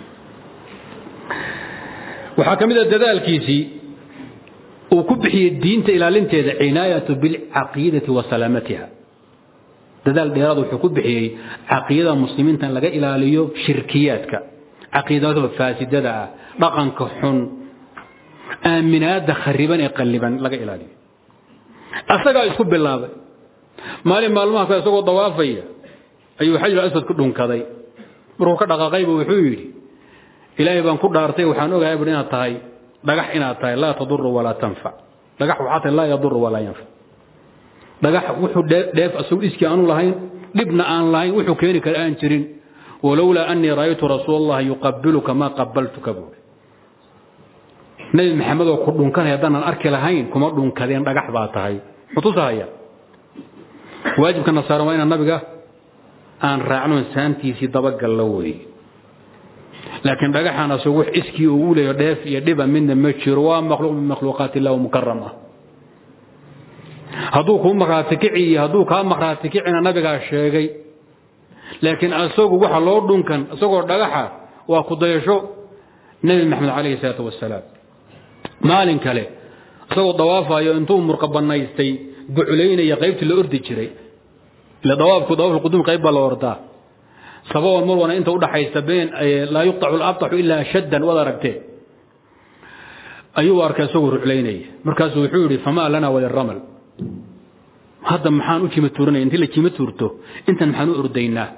waxaa ka mid a dadaalkiisii uu ku bixiyey diinta ilaalinteeda cinaayatu bilcaqiidati wa salaamatiha dadaal dheeraad wuxuu ku bixiyey caqiidada muslimiinta in laga ilaaliyo shirkiyaadka caqiidada faasidada ah dhaqanka xun aaminaada khariban ee qalliban laga ilaaliyo asagaa isku bilaabay maalin maalmaha kale isagoo dawaafaya ayuu xajar aswad ku dhunkaday markuu ka dhaqaaqaybu wuxuu yidhi ilaahay baan ku dhaartay waxaan ogahay bui inaad tahay dhagax inaad tahay laa taduru walaa tanfac dhagax waxaa tahay laa yaduru walaa yanfac dhagax wuxuu dheef asagu dhiskii aanu lahayn dhibna aan lahayn wuxuu keeni kara aan jirin walowlaa anii ra'aytu rasuul allahi yuqabiluka maa qabaltuka buuri nebi maxamed oo ku dhunkanay haddaanan arki lahayn kuma dhunkadeen dhagax baa tahay mutusahaya waajibka nasaara waa inaan nabiga aan raacno saantiisii dabagallo weeye laakiin dhagaxan asagu wax iskii uu u leeyo dheef iyo dhiba midna ma jiro waa makhluuq min makhluuqaat illah mukaram ah hadduu kuu makhraati kici iyo hadduu kaa makhraati kicina nabigaa sheegay laakiin asagu waxa loo dhunkan isagoo dhagaxa waa ku dayasho nebi maxamed calayhi salaatu wasalaam maalin kale isagoo dawaafayo intuu murqa banaystay buculaynaya qaybtii la ordi jiray ila dawaafku dawaaf quduum qayb baa la ordaa sababan marwana inta udhaxaysa been laa yuqtacu labtaxu ilaa shaddan waad aragtee ayuu arkay isagoo ruclaynaya markaasuu wuxuu yidhi famaa lana waliramal hadda maxaan u jima tuuranaya intii la jima tuurto intan maxaan u ordaynaa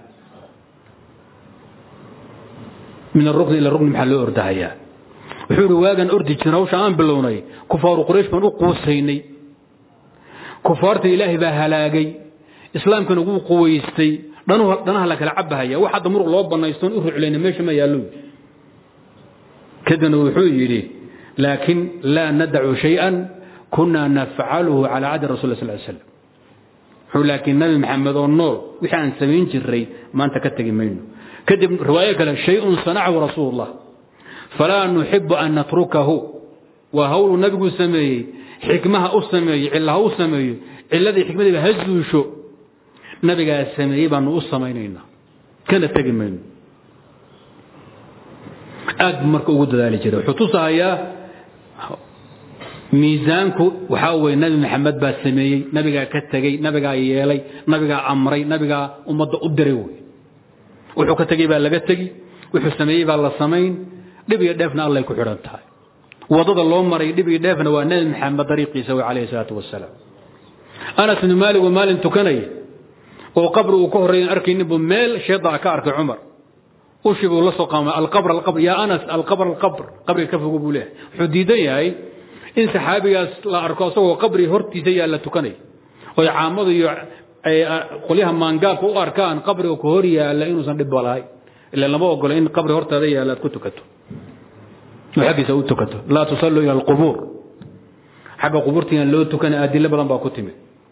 min arukni ila rukni maxaa loo ordahayaa wuxuu yidhi waagaan ordi jirna hawsha aan bilownay kufaaru quraysh baan u quusaynay kufaarta ilaahay baa halaagay islaamkana wuu quwaystay dhanaha la kala cabahaya wax hadda muruq loo banaystoon u ruclayna meesha ma yaallo kadibna wuxuu yidhi laakin laa nadacu shayئa kuna nafcaluhu calى cadi rasul sl slam wuxuu laakiin nabi maxamed oo nool wixii aan samayn jiray maanta ka tegi mayno kadib riwaayo kale shayun sanacahu rasuul اllah falaa nuxibu an natrukahu waa hawluu nabigu sameeyey xikmaha u sameeyo cillaha u sameeyo ciladii xikmadiiba ha zuusho nabigaa sameeyey baanu u samaynaynaa kana tegi mayno aad buu marka ugu dadaali jiray wuxuu tusahayaa miisaanku waxaa weye nabi maxamed baa sameeyey nabigaa ka tegey nabigaa yeelay nabigaa amray nabigaa ummadda u diray wey wuxuu ka tegey baa laga tegi wuxuu sameeyey baa la samayn dhib iyo dheefna allay ku xidhan tahay wadada loo maray dhib iyo dheefna waa nabi maxamed dariiqiisa wey calayhi salaatu wasalaam anas ibnu maalig oo maalin tukanaya oo qabri uu ka horreeyan arkaynin buu meel shaydaa ka arkay cumar ushi buu la soo qaamay alqabr alqabr yaa anas alqabr alqabr qabriga ka fogo buu leeyahay wuxuu diidan yahay in saxaabigaas la arko asagoo qabri hortiisa yaa la tukanay oy caamadu iyo qolyaha maangaabka u arkaan qabriga ku hor yaalla inuusan dhibba lahay ila lama ogola in qabri hortaada yaalla aad ku tukato oo xaggiisa u tukato laa tusalluu ila alqubuur xagga qubuurtiian loo tukana adilo badan baa ku timid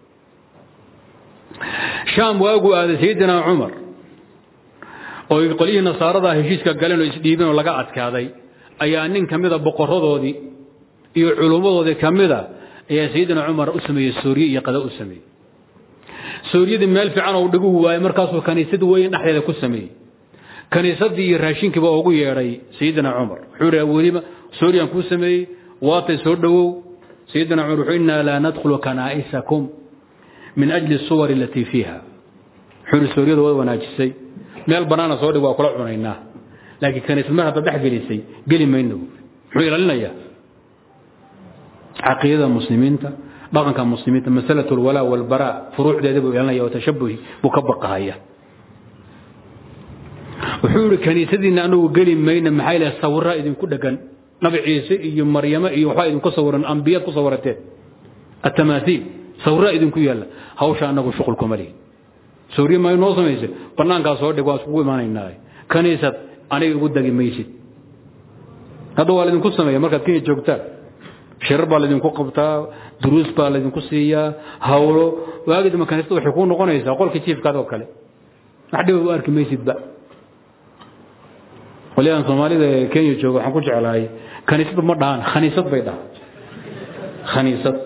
shaam waaguu aaday sayidina cumar oo qolyihii nasaarada heshiiska galeen oo isdhiibeen oo laga adkaaday ayaa nin ka mida boqoradoodii iyo culummadoodii ka mida ayaa sayidina cumar u sameeyey sooriye iyo qada u sameeyey sooriyadii meel fiican oo dhigu waayey markaasuu kaniisad weyn dhexdeeda ku sameeyey kaniisadii iyo raashinkiiba ugu yeedhay sayidina cumar wuxuu ihi weliba sooriyaan kuu sameeyey waatay soo dhowow sayidina cumar wuxuu innaa laa nadkhulu kanaa'isakum min ajli suwar alatii fiiha wuxuu ihi sooriyada waad wanaajisay meel bannaana soo dhig waa kula cunaynaa laakiin kaniisad mar hadda dhex gelisay geli mayno muxuu ilaalinayaa caqiidada muslimiinta dhaqanka muslimiinta masalat alwalaa walbaraa furuucdeeda buu ilaalinaya oo tashabuhi buu ka baqahaya wuxuu ihi kaniisadiinna anagu geli mayna maxaa ilaha sawirraa idinku dhegan nabi ciise iyo maryamo iyo waxbaa idinku sawiran ambiyaad ku sawirateen atamaaiil sawirraa idinku yaalla hawsha anagu shuqul kuma lihin sawriye ma noo samayse bannaankaa soo dhig waa iskugu imaanaynaa kaniisad aniga igu dagi maysid hadda waa laydinku sameeya markaad kenya joogtaan shirar baa laydinku qabtaa duruus baa laydinku siiyaa hawlo waagidama kaniisada waxay kuu noqonaysaa qolka jiifkaad oo kale wax dhiba u arki maysidba qolyahan soomaalida ee kenya jooga waxaan ku jeclahay kaniisad ma dhahaan khaniisad bay dhahaan khaniisad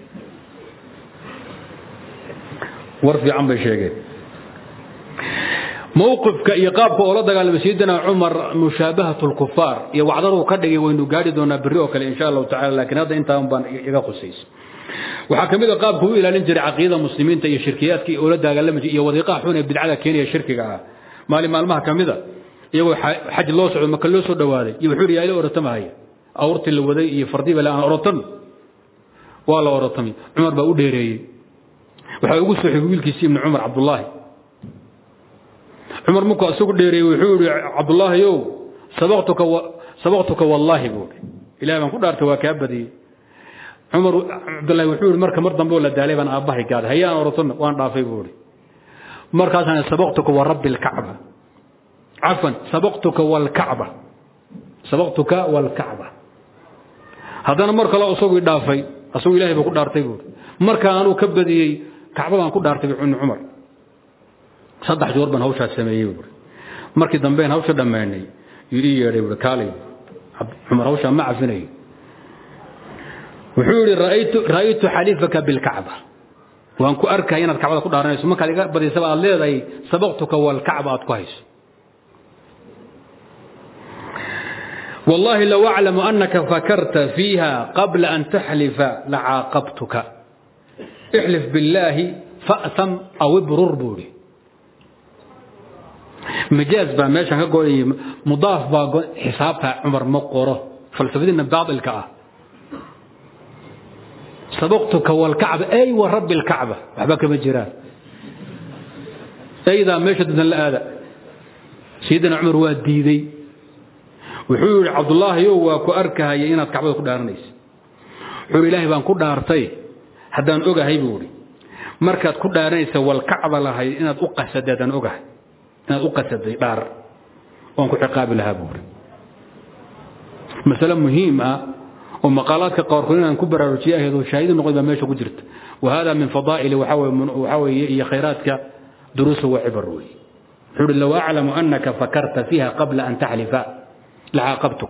war fiican bay sheegeen mowqifka iyo qaabka oo la dagaalamay sayidina cumar mushaabahat lkufaar iyo wacdaruu ka dhigay waynu gaari doonaa berri oo kale insha allahu tacala laakiin hadda intaan baan iga khusaysa waxaa ka mid a qaabka u ilaalin jiray caqiidada muslimiinta iyo shirkiyaadkii oo la dagaalami jiray iyo wadiiqaha xun ee bidcada keenaya shirkiga ah maalin maalmaha ka mid a iyagoo xaj loo socdo maka loo soo dhawaaday iyo wuxuu yidhi ila orotamahaya awrtii la waday iyo fardiba la aan orotan waa la orotamay cumar baa u dheereeyey waxaa ugu soo xigay wiilkiisi ibni cumar cabdullaahi cumar markuu isagu dheereeyey wuxuu yihi cabdullaahi ow sabaqtuka sabaqtuka wallaahi buu ihi ilahay baan ku dhaartay waa kaa badiyey cumar cabdullaahi wuxuu yihi marka mar dambe oo la daalay baan aabbahay gaaday hayaan orotan waan dhaafay buu ihi markaasaan sabaqtuka wa rabbi alkacba cafan sabaqtuka walkacba sabaqtuka walkacba haddana mar kale isaguu dhaafay isagu ilahay buu ku dhaartay buuri markaa anuu ka badiyey kacbadaan ku dhaartay ibni cumar saddex joor baan hawshaas sameeyey buuri markii dambeen hawsha dhammaynay yuu ii yeedhay buuri kaalay cumar hawshaa ma cafinayo wuxuu yidhi ra'aytu xaliifaka bilkacba waan ku arkaya inaad kacbada ku dhaaranayso markaad iga badisaba aad leedahay sabaqtuka walkacba aad ku hayso والله لو أعلم أنك فكرت فيها قبل أن تحلف لعاقبتك احلف بالله فأثم أو ابرر بوري مجاز با ماشان كقول مضاف با حسابها عمر مقره فلسفتنا بعض الكعبة سبقتك والكعبة أي ورب الكعبة أحبك مجران أيضا مشهد من الآلاء سيدنا عمر واديدي wuxuu yihi cabdullaahiyow waa ku arkahaya inaad kacbada ku dhaaranaysa wuxuu ilaahay baan ku dhaartay haddaan ogahay buu ihi markaad ku dhaaranaysa walkacba lahayd inaad u qasaday haddaan ogahay inaad u qasaday dhaar oon ku ciqaabi lahaa buu ihi masale muhiim ah oo maqaalaadka qaarkood inaan ku baraarujiye ahayd oo shaahidi noqon baa meesha ku jirta wa hada min fadaa'ili waxaa weeye iyo khayraadka duruusa wa cibar weeye wuxuu ihi low aclamu anaka fakarta fiiha qabla an taxlifa لعاقبتك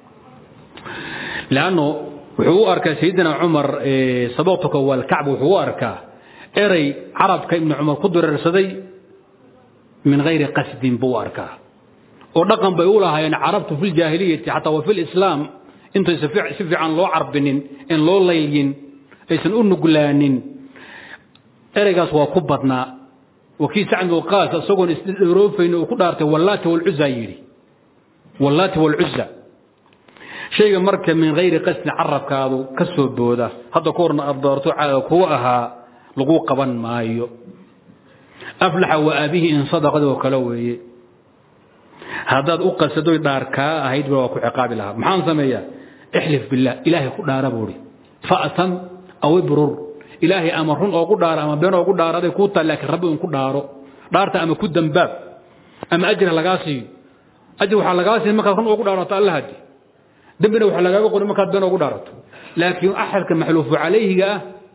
لأنه وحو أركا سيدنا عمر سبقتك والكعب وحو أركا إري عرب كابن عمر قدر الرسدي من غير قصد بو أركا ودقم بيقولها يعني عربت في الجاهلية حتى وفي الإسلام انت سفع سفع عن لو عربنين إن لو ليلين إيسن أنو قلانين إريقاس وكبتنا وكي سعند وقاس أسوغن استدروفين وكدارته واللات والعزا يري واللات والعزى شيء مركب من غير قسم عرب كادو كسو بودا هذا كورنا أدارتو على كوأها لقو قبن مايو أفلح وأبيه إن صدق وكلوه هذا أقصدو داركا هيد وكو عقاب لها محان سمية احلف بالله إلهي قد دار بوري فأتم أو ابرر إلهي أمرهن أو قد دار أما بين أو قد دار هذا كوتا لكن ربي قد دارو دارتا أما كود باب أما أجر لغاسي ajir waxaa lagaa siin markaad run ugu dhaarato alla haji dembina waxaa lagaaga qori markaad been ugu dhaarato laakiin axadka maxluufu calayhiga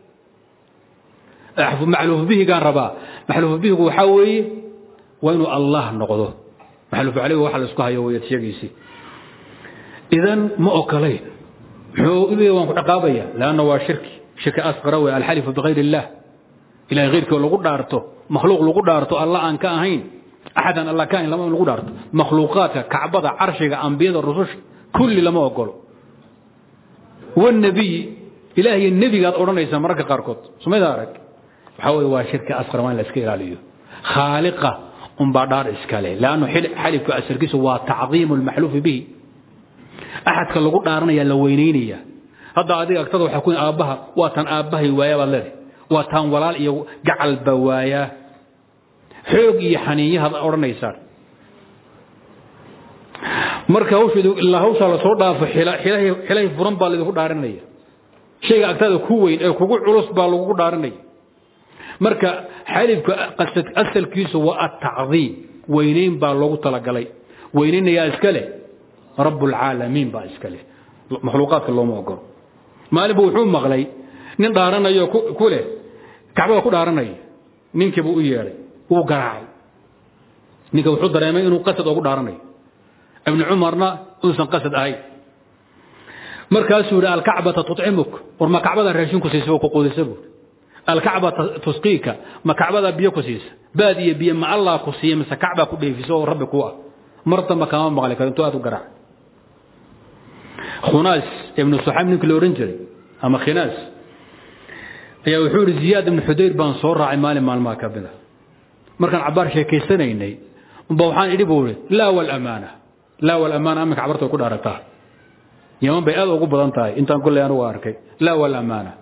ah maxluufu bihigaan rabaa maxluufu bihigu waxaa weeye waa inuu allah noqdo maxluufu calayhiga waxa la isku hayo weeyad sheegiisii idan ma okolayn muxuu leeyahay waan ku ciqaabaya laanna waa shirki shirki asqara wey alxalifu bikayr illah ilahay keyrkii lagu dhaarto makhluuq lagu dhaarto alla aan ka ahayn axadan alla ka ahayn lama lagu dhaarto makhluuqaadka kacbada carshiga ambiyada rususha kulli lama ogolo wanabiy ilaah iyo nebigaad odhanaysaa mararka qaarkood sumayda arag waxaa weye waa shirki asqar waa in la iska ilaaliyo khaaliqa unbaa dhaar iskale leannu xalifka asalkiisu waa tacdiimu lmaxluufi bihi axadka lagu dhaaranaya la weynaynaya hadda adiga agtada waxaa ku aabbaha waa tan aabbahay waaya baad leedahay waa taan walaal iyo gacalba waayaa xoog iyo xaniinyahaad odhanaysaan marka hawsheedu ilaa hawshaa lasoo dhaafo xilahay furan baa laydinku dhaarinaya shayga agtada ku weyn ee kugu culus baa lagugu dhaarinaya marka xalifka asalkiisu waa atacdiim weynayn baa loogu talagalay weynaynayaa iska leh rabbulcaalamiin baa iska leh makhluuqaadka looma ogolo maalinbu wuxuu maqlay nin dhaaranayo ku leh kacbada ku dhaaranaya ninkii buu u yeedhay wuu garaacay ninka wuxuu dareemay inuu qasad ugu dhaaranayo ibnu cumarna uusan qasad ahayn markaasuu yidhi alkacbata tucimuk war ma kacbada raashin ku siisa ku quudisa buuri alkacbata tusqiika ma kacbada biyo ku siisa baad iyo biyo ma allah ku siiya mise kacbaa ku dheefiso oo rabbi ku ah mar damba kama maqli karo intuu aad u garaacay khunaas ibnu suxayb ninkii la odhan jiray ama khinaas ayaa wuxuu yidhi ziyaad ibnu xudayr baan soo raacay maalin maalmaha ka mida markaan cabaar sheekaysanaynay unba waxaan idhi buu ihi laa walamaana laa walamaana aminka cabarta way ku dhaarataa yaman bay aad ugu badan tahay intaan kolley anugu arkay laa walamaana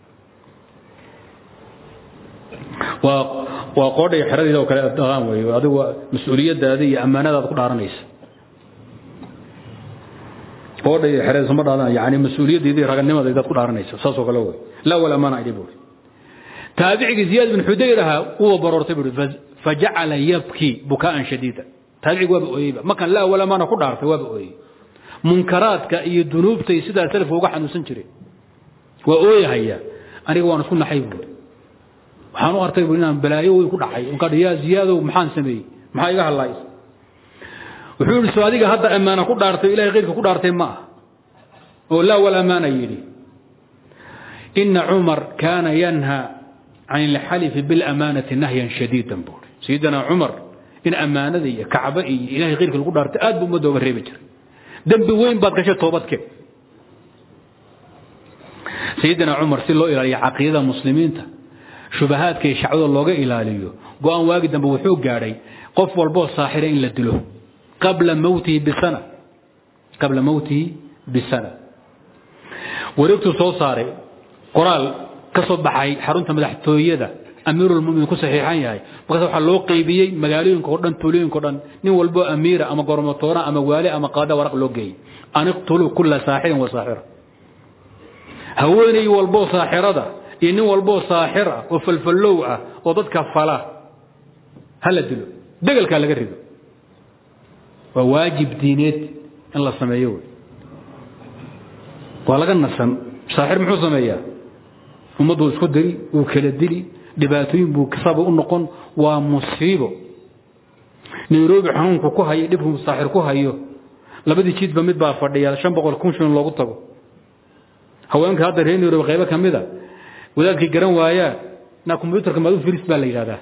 waa waa qoodha iyo xeradeeda oo kale dhaqaan weeye adigu mas-uuliyaddaada iyo ammaanadaad ku dhaaranaysa qoodha iyo xereeda ma dhaadan yani mas-uuliyaddeeda iyo raganimadaydaad ku dhaaranaysa saasoo kale wey laa walamaana idhi buu taabicigii ziyaad bin xudayr ahaa uu baroortay buu fajacala yabki bukaan shadiida taabicigu waaba ooyeyba markaan laa walamaana ku dhaartay waaba ooyey munkaraadka iyo dunuubtay sidaa salafka uga xanuunsan jireen waa ooyahaya aniga waan isku naxay buuri waxaan u artay bu inaan balaayo weyn ku dhacay markaa yaa ziyaadow maxaan sameeyey maxaa iga hadlaay wuxuu yidhi soo adiga hadda ammaana ku dhaartay ilahay keyrka ku dhaartay ma ah oo laa walamaana yidhi ina cumar kaana yanha can ilxalifi bilamaanati nahyan shadiidan buuri sayidina cumar in ammaanada iyo kacba iyo ilahay keyrka lagu dhaartay aad buu ummadda oga reebi jiray dembi weyn baad gashay toobadkeen sayidina cumar si loo ilaaliyo caqiidada muslimiinta shubahaadka iyo shacwada looga ilaaliyo go-aan waagi dambe wuxuu gaadhay qof walboo saaxira in la dilo qabla mowtihi bisana qabla mowtihi bisana wareegtuu soo saaray qoraal ka soo baxay xarunta madaxtooyada amiirulmuminiin ku saxiixan yahay markaas waxaa loo qeybiyey magaalooyinka o dhan tuulooyinka o dhan nin walboo amiira ama gormatoora ama waali ama qaada waraq loo geeyey an iqtuluu kula saaxirin wa saaxira haweeney walboo saaxirada iyo nin walboo saaxir ah oo falfallow ah oo dadka fala ha la dilo degelkaa laga rido waa waajib diineed in la sameeyo wey waa laga nasan saaxir muxuu sameeyaa ummaddu isku diri wuu kala dili dhibaatooyin buu kasaba u noqon waa musiibo nairobi xanuunku ku hayo dhibku saaxir ku hayo labadii jidba mid baa fadhiya shan boqol kun shilin loogu tago haweenka hadda reer nairobi qaybo ka mida wadaadkii garan waayaa na combyutarka maadu firis baa la yidhahdaa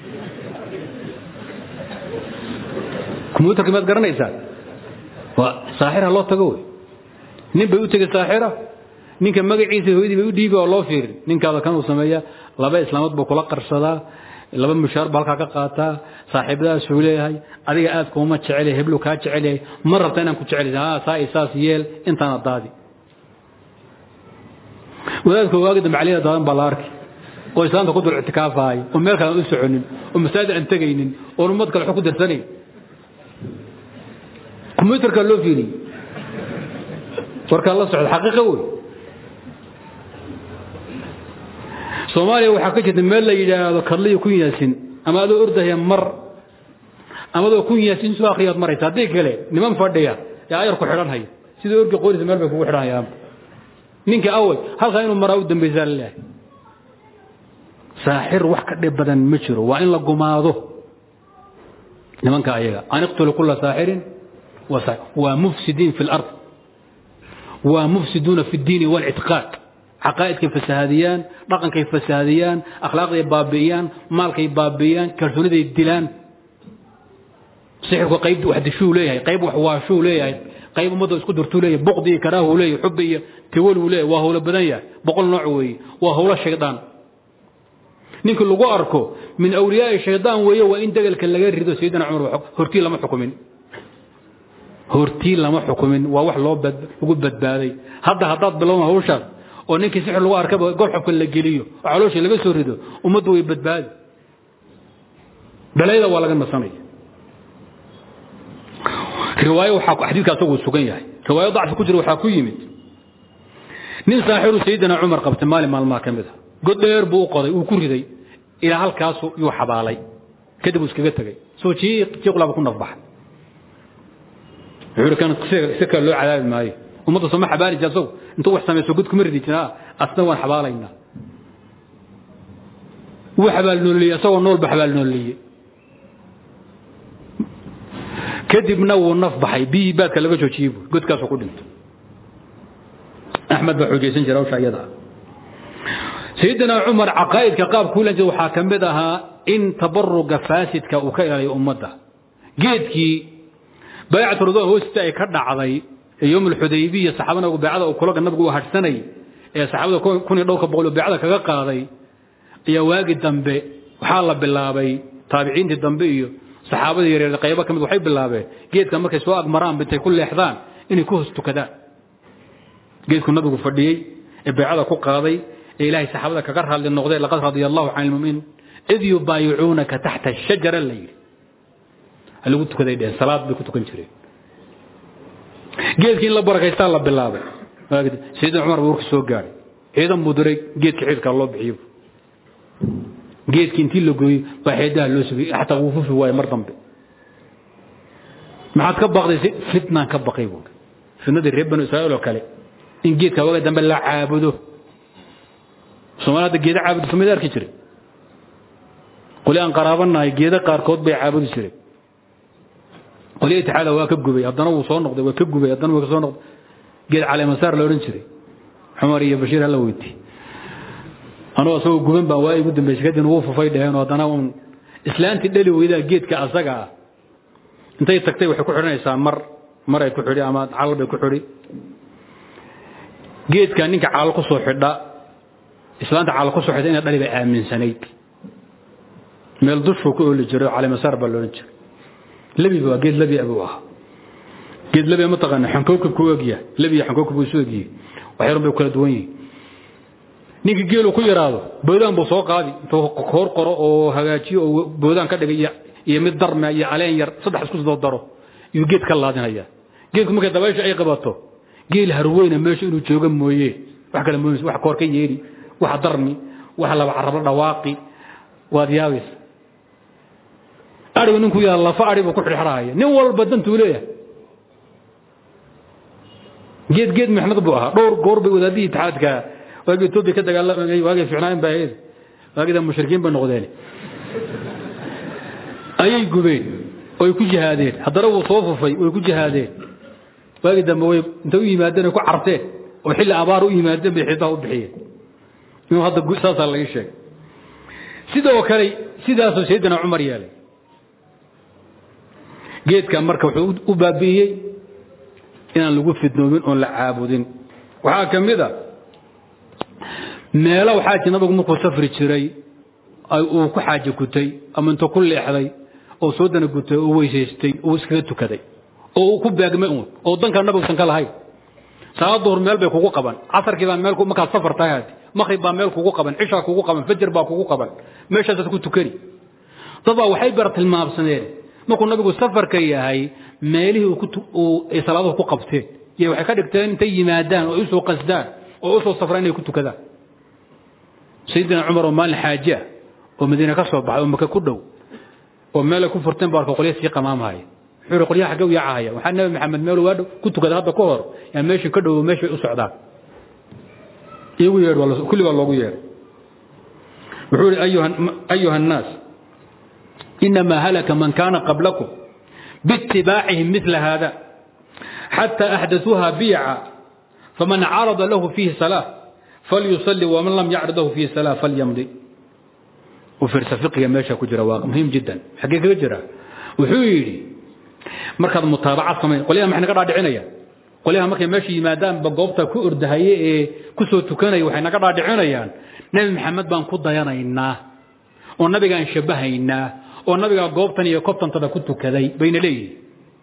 combyutarka maad garanaysaa waa saaxira loo tago wey nin bay u tegey saaxira ninka magaciisa hooyadii bay u dhiibi oo loo fiirin ninkaada kan uu sameeya laba islaamood buu kula qarsadaa laba mushaar baa halkaa ka qaataa saaxiibadaasuu leeyahay adiga aad kuuma jecel heblu kaa jecel yahay ma rabta inaan ku jecel ha saa iyo saas yeel intaana daadi wadaadka waagi dambe caliyada daadan baa la arki oo islaamta ku dul ictikaafahay oo meel kale aan u soconin oo masaajid aan tegaynin oon ummad kale wax ku darsanayn combyutarkaa loo fiiriyey warkaa la socda xaqiiqa wey soomaaliya waxaa ka jirta meel la yidhaahdo kadliyo kun yaasin ama adoo ordaya mar ama adoo kun yaasin soo akriyaad maraysa haddii kale niman fadhiya ee ayar ku xidhan haya sidoo orgi qoorisa meel bay kugu xidhanayaan ninka awey halkaa inuu maraa u dambaysaa laleeyahay saaxir wax ka dhib badan ma jiro waa in la gumaado nimanka ayaga an iqtulu kula saaxirin waa mufsidiin fi lard waa mufsiduuna fi اdiini wاlctiqaad caqaa'idkay fasahaadiyaan dhaqankay fasahaadiyaan akhlaaqday baabi'iyaan maalkay baabi'iyaan kalsooniday dilaan sixirku qayb wax dishuu leeyahay qayb wax waashuu leeyahay qayb ummadda isku dirtuu leeyahay buqdi iyo karaahu leeyahay xubbi iyo tawaluu leeyahay waa howlo badan yahay boqol nooc weeye waa howlo shaydaan ninkii lagu arko min awliyaai shaydaan weeye waa in degelka laga rido sayidina cumar hortii lama xukumin hortii lama xukumin waa wax loo lagu badbaaday hadda haddaad bilowna hawshaas oo ninkii sixir lagu arkaba golxobka la geliyo oo caloosha laga soo rido ummaddu way badbaadi balayda waa laga nasanaya riwaayo waxaa xadiidka asaguu sugan yahay riwaayo dacfi ku jira waxaa ku yimid nin saaxiru sayidina cumar qabtay maalin maalmaha ka mid a god dheer buu u qoday uu ku riday ilaa halkaasu yuu xabaalay kadib uu iskaga tegey soo jiiq jiiqlaaba ku nafbaxay wuxuu kan si kale loo cadaabi maayo ummadda sooma xabaali jira asagu intuu wax samayso god kuma ridi jira asna waan xabaalaynaa wuu xabaal nooliyey asagoo nool ba xabaal nooliyey kadibna wuu naf baxay biyii baadka laga joojiyey buu godkaasuu ku dhintay axmed baa xoojaysan jira hawsha iyada sayidina cumar caqaa'idka qaabkuu lan jira waxaa ka mid ahaa in tabaruga faasidka uu ka ilaaliyo ummadda geedkii baycatu ridwaan hoosta ay ka dhacday ee yowm alxudaybiya saxaabana baycada uu kulaga nabigu u hadhsanay ee saxaabada kun iyo dhowrka boqol oo baycada kaga qaaday ayaa waagi dambe waxaa la bilaabay taabiciintii dambe iyo saxaabadii yaryar qaybo ka mid waxay bilaabeen geedka markay soo agmaraan intay ku leexdaan inay ku hoos tukadaan geedku nabigu fadhiyey ee baycada ku qaaday ee ilaahay saxaabada kaga raadli noqday laqad radiya allahu can ilmuminiin id yubaayicuunaka taxta ashajara la yidhi lagu tukaday dheheen salaad bay ku tukan jireen geedkii in la barakaystaa la bilaabay sayidina cumar baa warka soo gaadhay ciidan buu diray geedka ciidkaa loo bixiyo geedkii intii la gooyey baa xeedaha loo sugay xataa wuu fufi waaye mar dambe maxaad ka baqday fitnaan ka baqay buuri fitnadii reer banu israa'iil oo kale in geedka waga dambe la caabudo soomaali hadda geeda caabudo samid arki jiray qoli aan qaraabanahay geeda qaarkood bay caabudi jireen qolyo itixaada waa ka gubay haddana wuu soo noqday waa ka gubay haddana waa ka soo noqday geed caleemasaar la odhan jiray cumar iyo bashiir hala weyti anuu asagoo guban baan waa igu dambaysay kadibna wuu fufay dheheen oo haddana uun islaantii dhali weydaa geedka asaga ah intay tagtay waxay ku xidhanaysaa mar maray ku xidhi ama calal bay ku xidhi geedka ninka calal ku soo xidha islaanta calal ku soo xidha inay dhali bay aaminsanayd meel dushuu ku ooli jiray oo calimasaar baa loolan jiray lebiba waa geed lebi abuu ahaa geed lebi ma taqaana xankookab ku egya lebi iyo xankookab isu egyihi waxyarun bay kala duwan yihiin ninkii geelu ku yaraado boodaan buu soo qaadi intuu koor qoro oo hagaajiyo oo boodaan ka dhigay iyo mid darme iyo caleen yar saddex isku soo daro iyuu geed ka laadinaya geedku markay dabaysha ay qabato geel harweyna meesha inuu jooga mooye wax kale mooyis wax koor ka yeedhi wax darmi wax laba carabla dhawaaqi waad yaabaysa arigu ninku yaa lafa ari buu ku xirxirahaya nin walba dantuu leeyahay geed geed mixnad buu ahaa dhowr goor bay wadaadihii itixaadka waagii etoobiya ka dagaalamay waagay ficnaayn baa ahayd waagida mushrikiin bay noqdeen ayay gubeen oy ku jihaadeen haddana wuu soo fufay way ku jihaadeen waagii dambe way intay u yimaadeen ay ku carteen oo xilli abaar u yimaadeen bay xiidaha u bixiyeen inuu hadda saasaa laga sheegay sidoo kale sidaasoo saydina cumar yeelay geedka marka wuxuu u baabi'iyey inaan lagu fidnoomin oon la caabudin waxaa ka mid a meelo waxaa ji nabigu markuu safri jiray uu ku xaaje gutay ama intuu ku leexday oo soo dana gutay oo weysaystay oo iskaga tukaday oo uu ku beegmay uun oo danka nabigusan ka lahayn salaad duhur meel bay kugu qaban casarkii baa meel markaad safar tahay haadi maqrib baa meel kugu qaban cishaa kugu qaban fajar baa kugu qaban meeshaasaad ku tukani dad baa waxay bar tilmaamsadeen markuu nabigu safarka yahay meelihii ay salaaduhu ku qabteen iyo waxay ka dhigteen intay yimaadaan oo usoo qasdaan oo usoo safraan inay ku tukadaan sayidina cumar oo maalin xaaje ah oo madiine ka soo baxay oo maka ku dhow oo meelay ku furteen baa arka qolya sii qamaamahaya wuxuu yidhi qolyaha xaggee u yaacahaya waxaa nabi maxamed meel waa dhow ku tukada hadda ka hor yaa meeshii ka dhow meeshay u socdaan iyagu yeedh kulli baa loogu yeedhay wuxuu yidhi ayuha annaas إنما هلك من كان قبلكم باتباعهم مثل هذا حتى أحدثوها بيعا فمن عرض له فيه صلاة فليصلي ومن لم يعرض له فيه صلاة فليمضي وفرس فقه ماشى كجرا واقع مهم جدا حقيقة جرا وحيري مركز متابعة كمان قوليها ما احنا قاعد عنايا قوليها مركز ماشي ما دام بقوبتا كو اردهاي كسو تكني وحنا قاعد عنايا نبي محمد بان كو ضيانينا ونبي ان شبهينا oo nabiga goobtan iyo kobtantada ku tukaday bayna leeyihin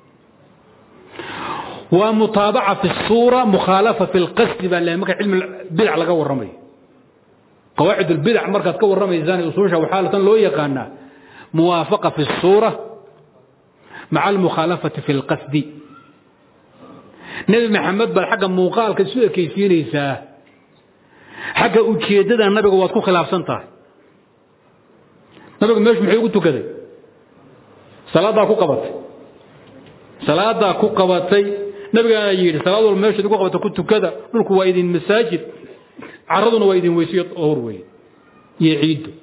waa mutaabaca fi suura mukhaalafa fi lqasdi baa le marka cilmi bidac laga warramayo qawaacid lbidac markaad ka warramaysaan usuusha waxaa tan loo yaqaanaa muwaafaqa fi suura maca almukhaalafati fi lqasdi nebi maxamed baad xagga muuqaalka isu ekaysiinaysaa xagga ujeeddada nabiga waad ku khilaafsan tahay nabigu meeshu muxuu ugu tukaday salaadaa ku qabatay salaadaa ku qabatay nabigaana yidhi salaad walba meeshaad ugu qabata ku tukada dhulku waa idin masaajid caraduna waa idin weysiyo hor weeye iyo ciiddu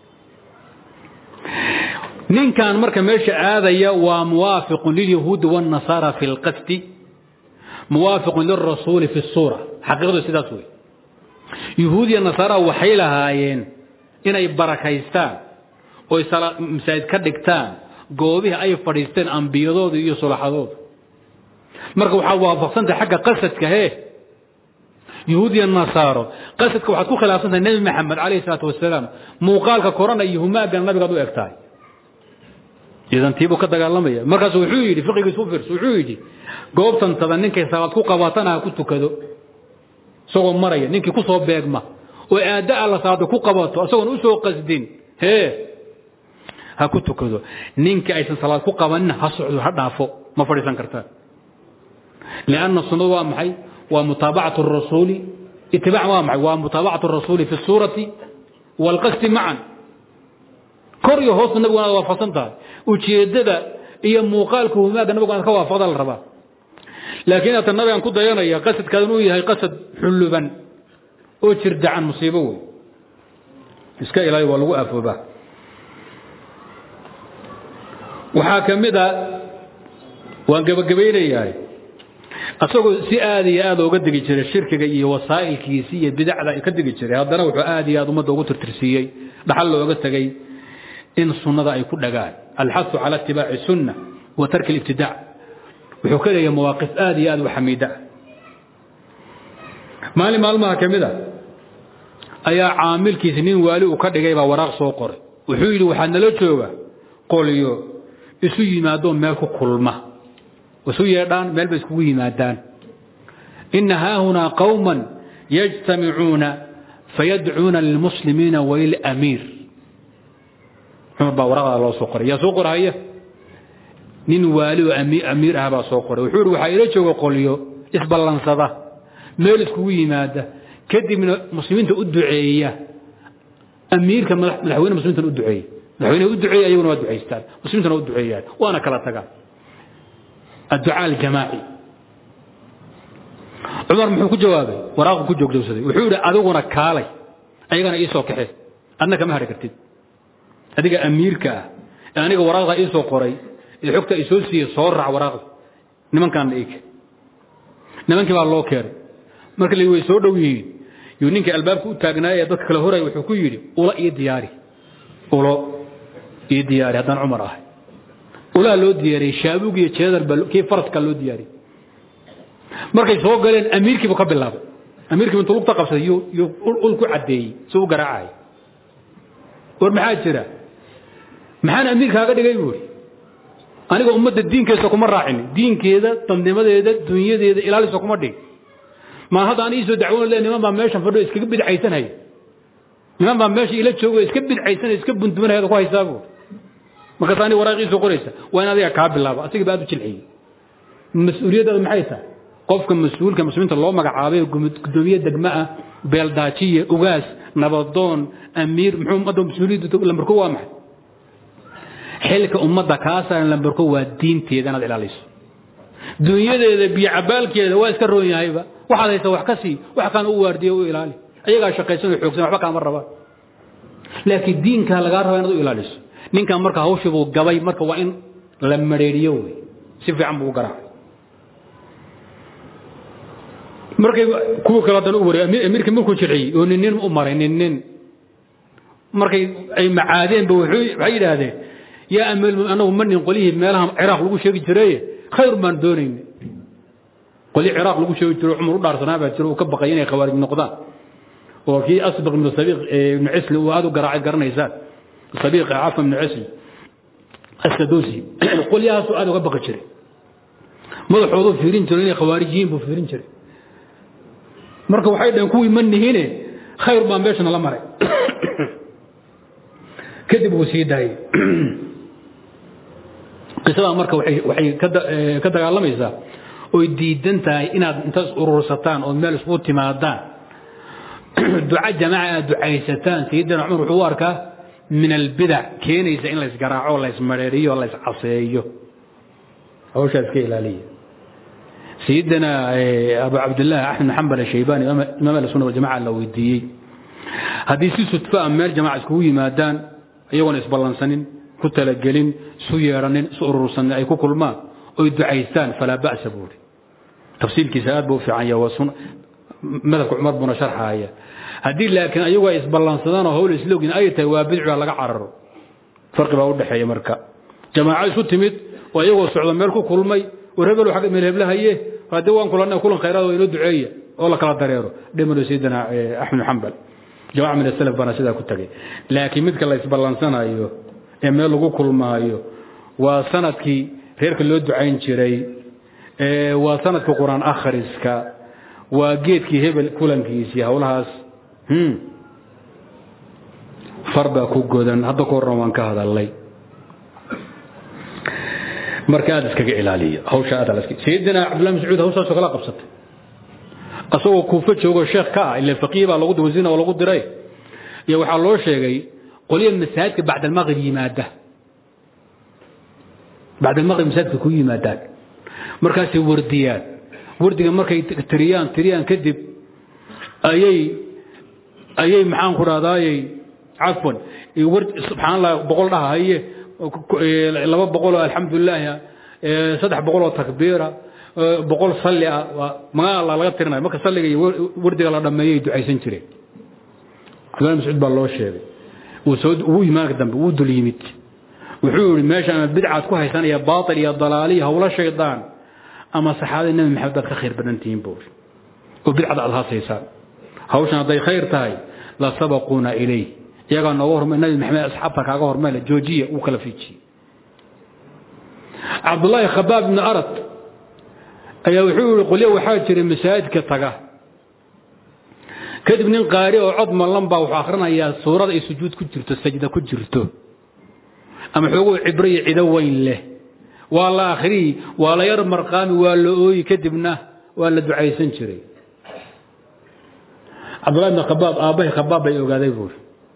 ninkan marka meesha aadaya waa muwaafiqun lilyahuudi waاnnasaara fi اlqasdi muwaafiqun lilrasuuli fi الsuura xaqiiqadu sidaas wey yahuud iyo nasaara waxay lahaayeen inay barakaystaan oy masaajid ka dhigtaan goobihii ay fadhiisteen ambiyadooda iyo sulaxadooda marka waxaad waafaqsantahay xagga qasadka hee yahuud iyo nasaaro qasadka waxaad ku khilaafsantahay nebi maxamed calayhi salaatu wasalaam muuqaalka korana iyo humaagan nabigaad u eg tahay idan tiibuu ka dagaalamaya markaasu wuxuu yidhi fiqigiisu u fiirso wuxuu yidhi goobtantada ninkay salaad ku qabatana ha ku tukado isagoo maraya ninkii ku soo beegma oo aadda alla salaada ku qabato isagoon u soo qasdin hee ha ku tukado ninka aysan salaad ku qabanin ha socdo ha dhaafo ma fadhiisan kartaan lianna sunnadu waa maxay waa mutaabacatu rasuuli itibaac waa maxay waa mutaabacatu rasuuli fi suurati waalqasdi macan kor iyo hoosta nabigu inaad waafaqsan tahay ujeeddada iyo muuqaalka humaaga nabigu inaad ka waafaqda la rabaa laakiin inaad nabigan ku dayanaya qasadkaadan uu yahay qasad xulluban oo jirdacan musiibo wey iska ilaali waa lagu aafoobaa waxaa ka mid a waan gebagabaynayahay asagoo si aad iyo aad ooga degi jiray shirkiga iyo wasaa'ilkiisi iyo bidacda ka degi jiray haddana wuxuu aad iyo aad ummadda ugu tirtirsiiyey dhaxal looga tegey in sunnada ay ku dhagaan alxasu cala itibaaci sunna wa tarki alibtidaac wuxuu ka leeyahay mawaaqif aad iyo aad u xamiida maalin maalmaha ka mid a ayaa caamilkiisi nin waali uu ka dhigay baa waraaq soo qoray wuxuu yidhi waxaad nala jooga qolyo isu yimaadoo meel ku kulma isu yeedhaan meel bay iskugu yimaadaan ina haahunaa qawman yajtamicuuna fayadcuuna lilmuslimiina walilamiir cumar baa waraqdaa loo soo qoray yaa soo qorahaya nin waali oo amiir ah baa soo qoray wuxuu ihi waxaa ila jooga qolyo isballansada meel iskugu yimaada kadibna muslimiinta u duceeya amiirka madaxweyne muslimiintan u duceeya madaxweyneha u duceeya ayaguna waa ducaystaan muslimiintana u duceeyaan waana kala tagaan adducaa aljamaaci cumar muxuu ku jawaabay waraaqu ku joogdowsaday wuxuu yidhi adiguna kaalay ayagana ii soo kaxe adna kama hadhi kartid adiga amiirka ah ee aniga waraaqda ii soo qoray ee xogta i soo siiyey soo raac waraaqda nimankaana iik nimankii baa loo keenay marka la way soo dhow yihiin yuu ninkii albaabka u taagnaayee dadka kale horaya wuxuu ku yidhi ula ii diyaari ulo ii diyaari haddaan cumar ahay ulaha loo diyaariyey shaabuug iyo jeedar baa kii faraska loo diyaariyey markay soo galeen amiirkiibu ka bilaabay amiirkiibu intuu lugta qabsaday yuu ul ku caddeeyey si u garaacay war maxaa jira maxaan amiirkaaga dhigay buuri aniga ummadda diinkeesa kuma raacin diinkeeda dadnimadeeda dunyadeeda ilaalisa kuma dhig maa hadda an iisoo dacwoon le niman baa meeshan fadhiyo iskaga bidcaysanaya niman baa meesha ila joogo iska bidcaysanaya iska bundumanaya ku haysaa buuri markaas aniga waraaqiisoo qoraysa waa in adiga kaa bilaabo asiga ba aad u jilciyey mas-uuliyaddaadu maxay tahay qofka mas-uulka muslimiinta loo magacaabay gudoomiye degmo ah beeldaajiye ugaas nabadoon amiir muxuu ummadda mas-uuliyaddu lambarko waa maxay xilka ummadda kaa saaran lambarko waa diinteeda inaad ilaaliso dunyadeeda biyo cabaalkeeda waa iska roon yahayba waxaad haysa wax ka sii wax kaan u waardiyo u ilaali ayagaa shaqaysan oo xoogsan waxba kaama rabaan laakiin diinkaa lagaa rabaa inaad u ilaaliso ninkan marka hawshii buu gabay marka waa in la mareeriyo wey si fiican buu u garaacay markay kuwa kale haddana u wareey amiirka markuu jirciyey oo nin nin u maray nin nin markay ay macaadeenba waxay yidhaahdeen yaa amiir anagu ma nin qolyihii meelaha ciraaq lagu sheegi jiraye khayr baan doonayna qolyi ciraaq lagu sheegi jiro cumar u dhaarsanaa baa jiro uu ka baqay inay khawaarij noqdaan oo kii asbaq ibnu sabiiq ibnu cisli uu aad u garaacay garanaysaan sabiiq cafan ibnu cisli asadusi qolyahaasuu aad uga baqi jiray madaxoodu fiirin jiray inay khawaarijiyiin buu fiirin jiray marka waxay dhaheen kuwii ma nihine khayr baa meeshana la maray kadib wuu sii daayey qisadaa marka waxay ka dagaalamaysaa oy diidan tahay inaad intaas urursataan ood meel isku timaadaan duca jamaaca aad ducaysataan sayidina cumar wuxuu u arkaa min albidac keenaysa in laysgaraaco laysmareeriyo layscaseeyo hawshaa iska ilaaliya sayidina abu cabdillahi axmed xambal ashaybani imaam ahlusuna waljamaca la weydiiyey haddii si sudfa a meel jamaca iskugu yimaadaan iyagoona isballansanin ku talagelin isu yeedhanin isu urursanin ay ku kulmaan oy ducaystaan falaa ba'sa buuri tafsiilkiisa aad buu u fiican yahay waa madhabka cumar buuna sharxaaya haddii laakiin ayagu ay isballansadaan oo hawl islogin ay tahay waa bidciga laga cararo farqi baa u dhexeeya marka jamaaco isu timid oo iyagoo socda meel ku kulmay war hebel xag meel heblahaye haddii waan kulanay kulan khayraad oo inoo duceeya oo la kala dareero dhimano sayidina axmed xambal jamaca min asalaf baana sidaa ku tagay laakiin midka la isballansanayo ee meel lagu kulmaayo waa sanadkii reerka loo ducayn jiray waa sanadka qur-aan akhriska waa geedkii hebel kulankiisii howlahaas far baa ku godan hadda ka horran waan ka hadalay marka aad iskaga ilaaliya hawsha aad sayidina cabdullah mascuud hawshaasoo kala qabsatay asagoo kuufo joogo sheekh ka ah ila faqiih baa lagu wasiina oo lagu diray iyo waxaa loo sheegay qolya masaajidka bacd almaqrib yimaada bacd almaqrib masaajidka ku yimaadaan markaasay wardiyaan wardiga markay tiriyaan tiriyaan kadib ayay ayay maxaan ku dhahdaayey cafwan subxaan allah boqol dhaha haye laba boqoloo alxamdulilaah saddex boqoloo takbiira boqol salli ah waa magaa alla laga tirinayo marka salliga iyo wardiga la dhammeeyay ducaysan jireen cabdullah mascuud baa loo sheegay wuu soo wuu imaanka dambe wuu dul yimid wuxuu yidhi meesha ama bidcaad ku haysanaya baatil iyo dalaaliya howlo shaydaan ama saxaabadii nebi maxamed baad ka khayr badan tihiin buuri oo bidcada aad haasaysaan hawshan hadday khayr tahay la sabaquuna ilayh iyagaa nooga hormay nabi maxamed asxaabta kaaga hormayla joojiya uu kala fiijiyey cabdullaahi khabaab ibni arad ayaa wuxuu yihi qolyo waxaa jiray masaajidka taga kadib nin qaari oo cod mallan baa wuxuu akhrinayaa suurada ay sujuud ku jirto sajda ku jirto ama xooguu cibro iyo cido weyn leh waa la akhriyi waa la yar marqaami waa la ooyi kadibna waa la ducaysan jiray cabdullahi ibn khabaab aabbahay khabaab bay ogaaday buuri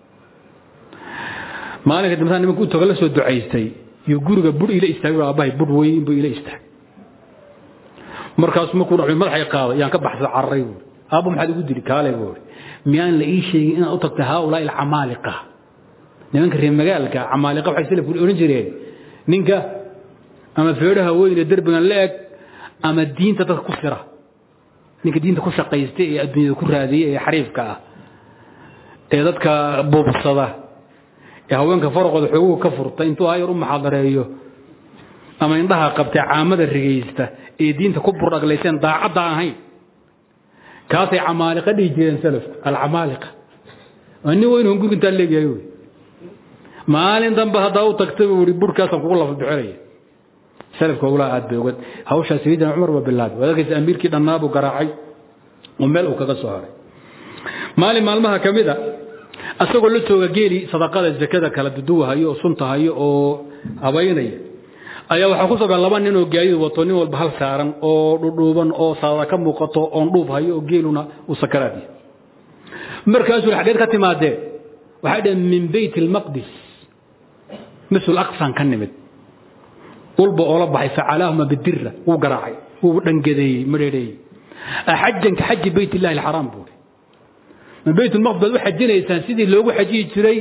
maalinka dambe nimanka u tago la soo ducaystay iyo guriga bur ila istaagay aabbahay bur weyn buu ila istaagay markaas markuu dhaxay madaxay qaaday yaan ka baxsay cararay buuri aabba maxaad igu dili kaalay buuri miyaan la ii sheegin inaad u tagtay haaulaa'i alcamaaliqa nimanka reer magaalka camaaliqa waxay salafku odhan jireen ninka ama feedhaha weyn ee derbigan la eg ama diinta dadka ku fira ninka diinta ku shaqaysta ee adduunyada ku raadiya ee xariifka ah ee dadka buubsada ee haweenka faraqooda xooguhu ka furta intuu hayar u maxaadareeyo ama indhaha qabtay caamada rigaysta ee diinta ku burdhaglayseen daacadda ahayn kaasay camaaliqa dhihi jireen salafku alcamaaliqa waa nin weyn guriga intaa leegyahay wy maalin dambe haddaa u tagtay buu i burhkaasaan kugu lafa bixinaya salafka ulaa aad bay ogad hawshaa sayidina cumar baa bilaabay waad arkaysa amiirkii dhannaabuu garaacay oo meel uu kaga soo haray maalin maalmaha ka mid a asagoo la jooga geeli sadaqada zakada kala duduwahayo oo suntahayo oo habaynaya ayaa waxaa ku soga laba nin oo gaadiid wato nin walba hal saaran oo dhudhuuban oo saada ka muuqato oon dhuub hayo oo geeluna uu sakaraad yahay markaasuu xageed ka timaadeen waxay dhaheen min bayt almaqdis misul aqsan ka nimid ulba oola baxay facalaahuma bidira wuu garaacay wuu dhangadeeyey madheedheeyey axajan ka xaji bayt illahi alxaraam buuri ma bayt lmaqdis baad u xajinaysaan sidii loogu xajiyi jiray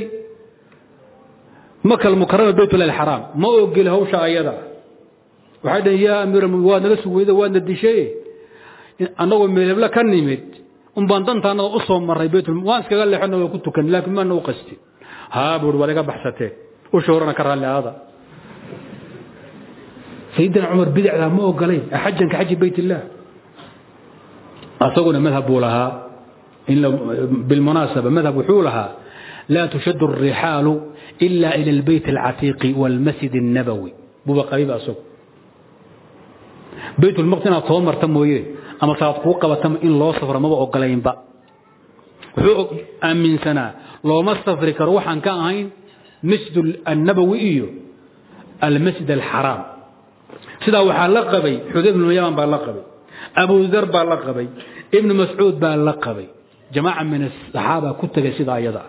maka almukarama bayt illahi alxaraam ma ogeli hawsha ayada waxay dhaheen yaa amiir waad naga sugweyda waadna dishay annagoo meelebla ka nimid un baan dantaanada u soo marray bayt waan iskaga leexona waa ku tukan laakiin maana u qastin haa buuri waad iga baxsateen usha horena ka raalli aada sayidina cumar bidacdaa ma ogolayn xajan ka xaji bayt illaah asaguna madhab buu lahaa bilmunaasaba madhab wuxuu lahaa laa tushadu الrixaalu ila ila اlbayt اlcatiiqi wاlmasjid الnabowi buuba qabiiba asagu bayt lmaqdis inaad soo marta mooye ama saad kuu qabatama in loo safro maba ogolaynba wuxuu aaminsanaa looma safri karo waxaan ka ahayn masjid annabowi iyo almasjid alxaraam sidaa waxaa la qabay xudayb ibnu yaman baa la qabay abu dar baa la qabay ibnu mascuud baa la qabay jamaaca min asaxaaba ku tegay sidaa ayada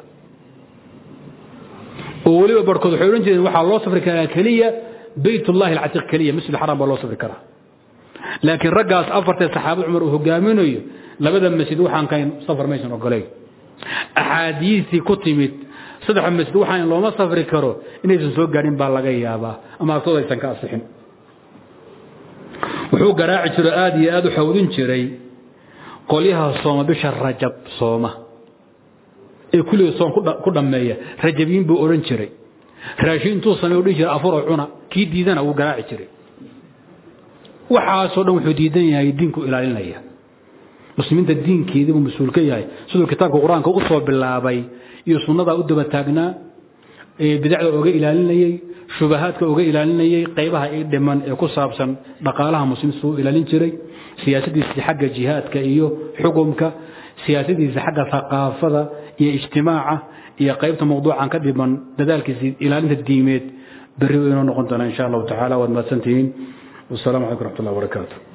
oo weliba barhkood waxay odhan jireen waxaa loo safri karaa keliya bayt ullahi alcatiiq keliya masjid alxaraam baa loo safri karaa laakiin raggaas afartee saxaabada cumar uu hogaaminayo labada masjid waxaan kahayn safar maysan ogolayn axaadiistii ku timid saddexa masjid waxaan looma safri karo inaysan soo gaadhin baa laga yaabaa ama agtooda aysan ka asixin wuxuu garaaci jiro aad iyo aad u xawdin jiray qolyaha sooma bisha rajab sooma ee kulliga soom ku dhammeeya rajabiin buu odhan jiray raashin intuu samey u dhihi jiray afuroo cuna kii diidana wuu garaaci jiray waxaasoo dhan wuxuu diidan yahay diinku ilaalinaya muslimiinta diinkeedii buu mas-uul ka yahay siduu kitaabka qur-aanka u soo bilaabay iyo sunnadaa u daba taagnaa ee bidacda oga ilaalinayey shubahaadka oga ilaalinayey qaybaha i dhiman ee ku saabsan dhaqaalaha muslimiinta u ilaalin jiray siyaasadiisa xagga jihaadka iyo xukumka siyaasadiisa xagga thaqaafada iyo ijtimaaca iyo qaybta mawduucan ka dhiman dadaalkiisa ilaalinta diimeed berri inoo noqon doona insha allahu tacala waad mahadsantihiin والسلام عليكم ورحمة الله وبركاته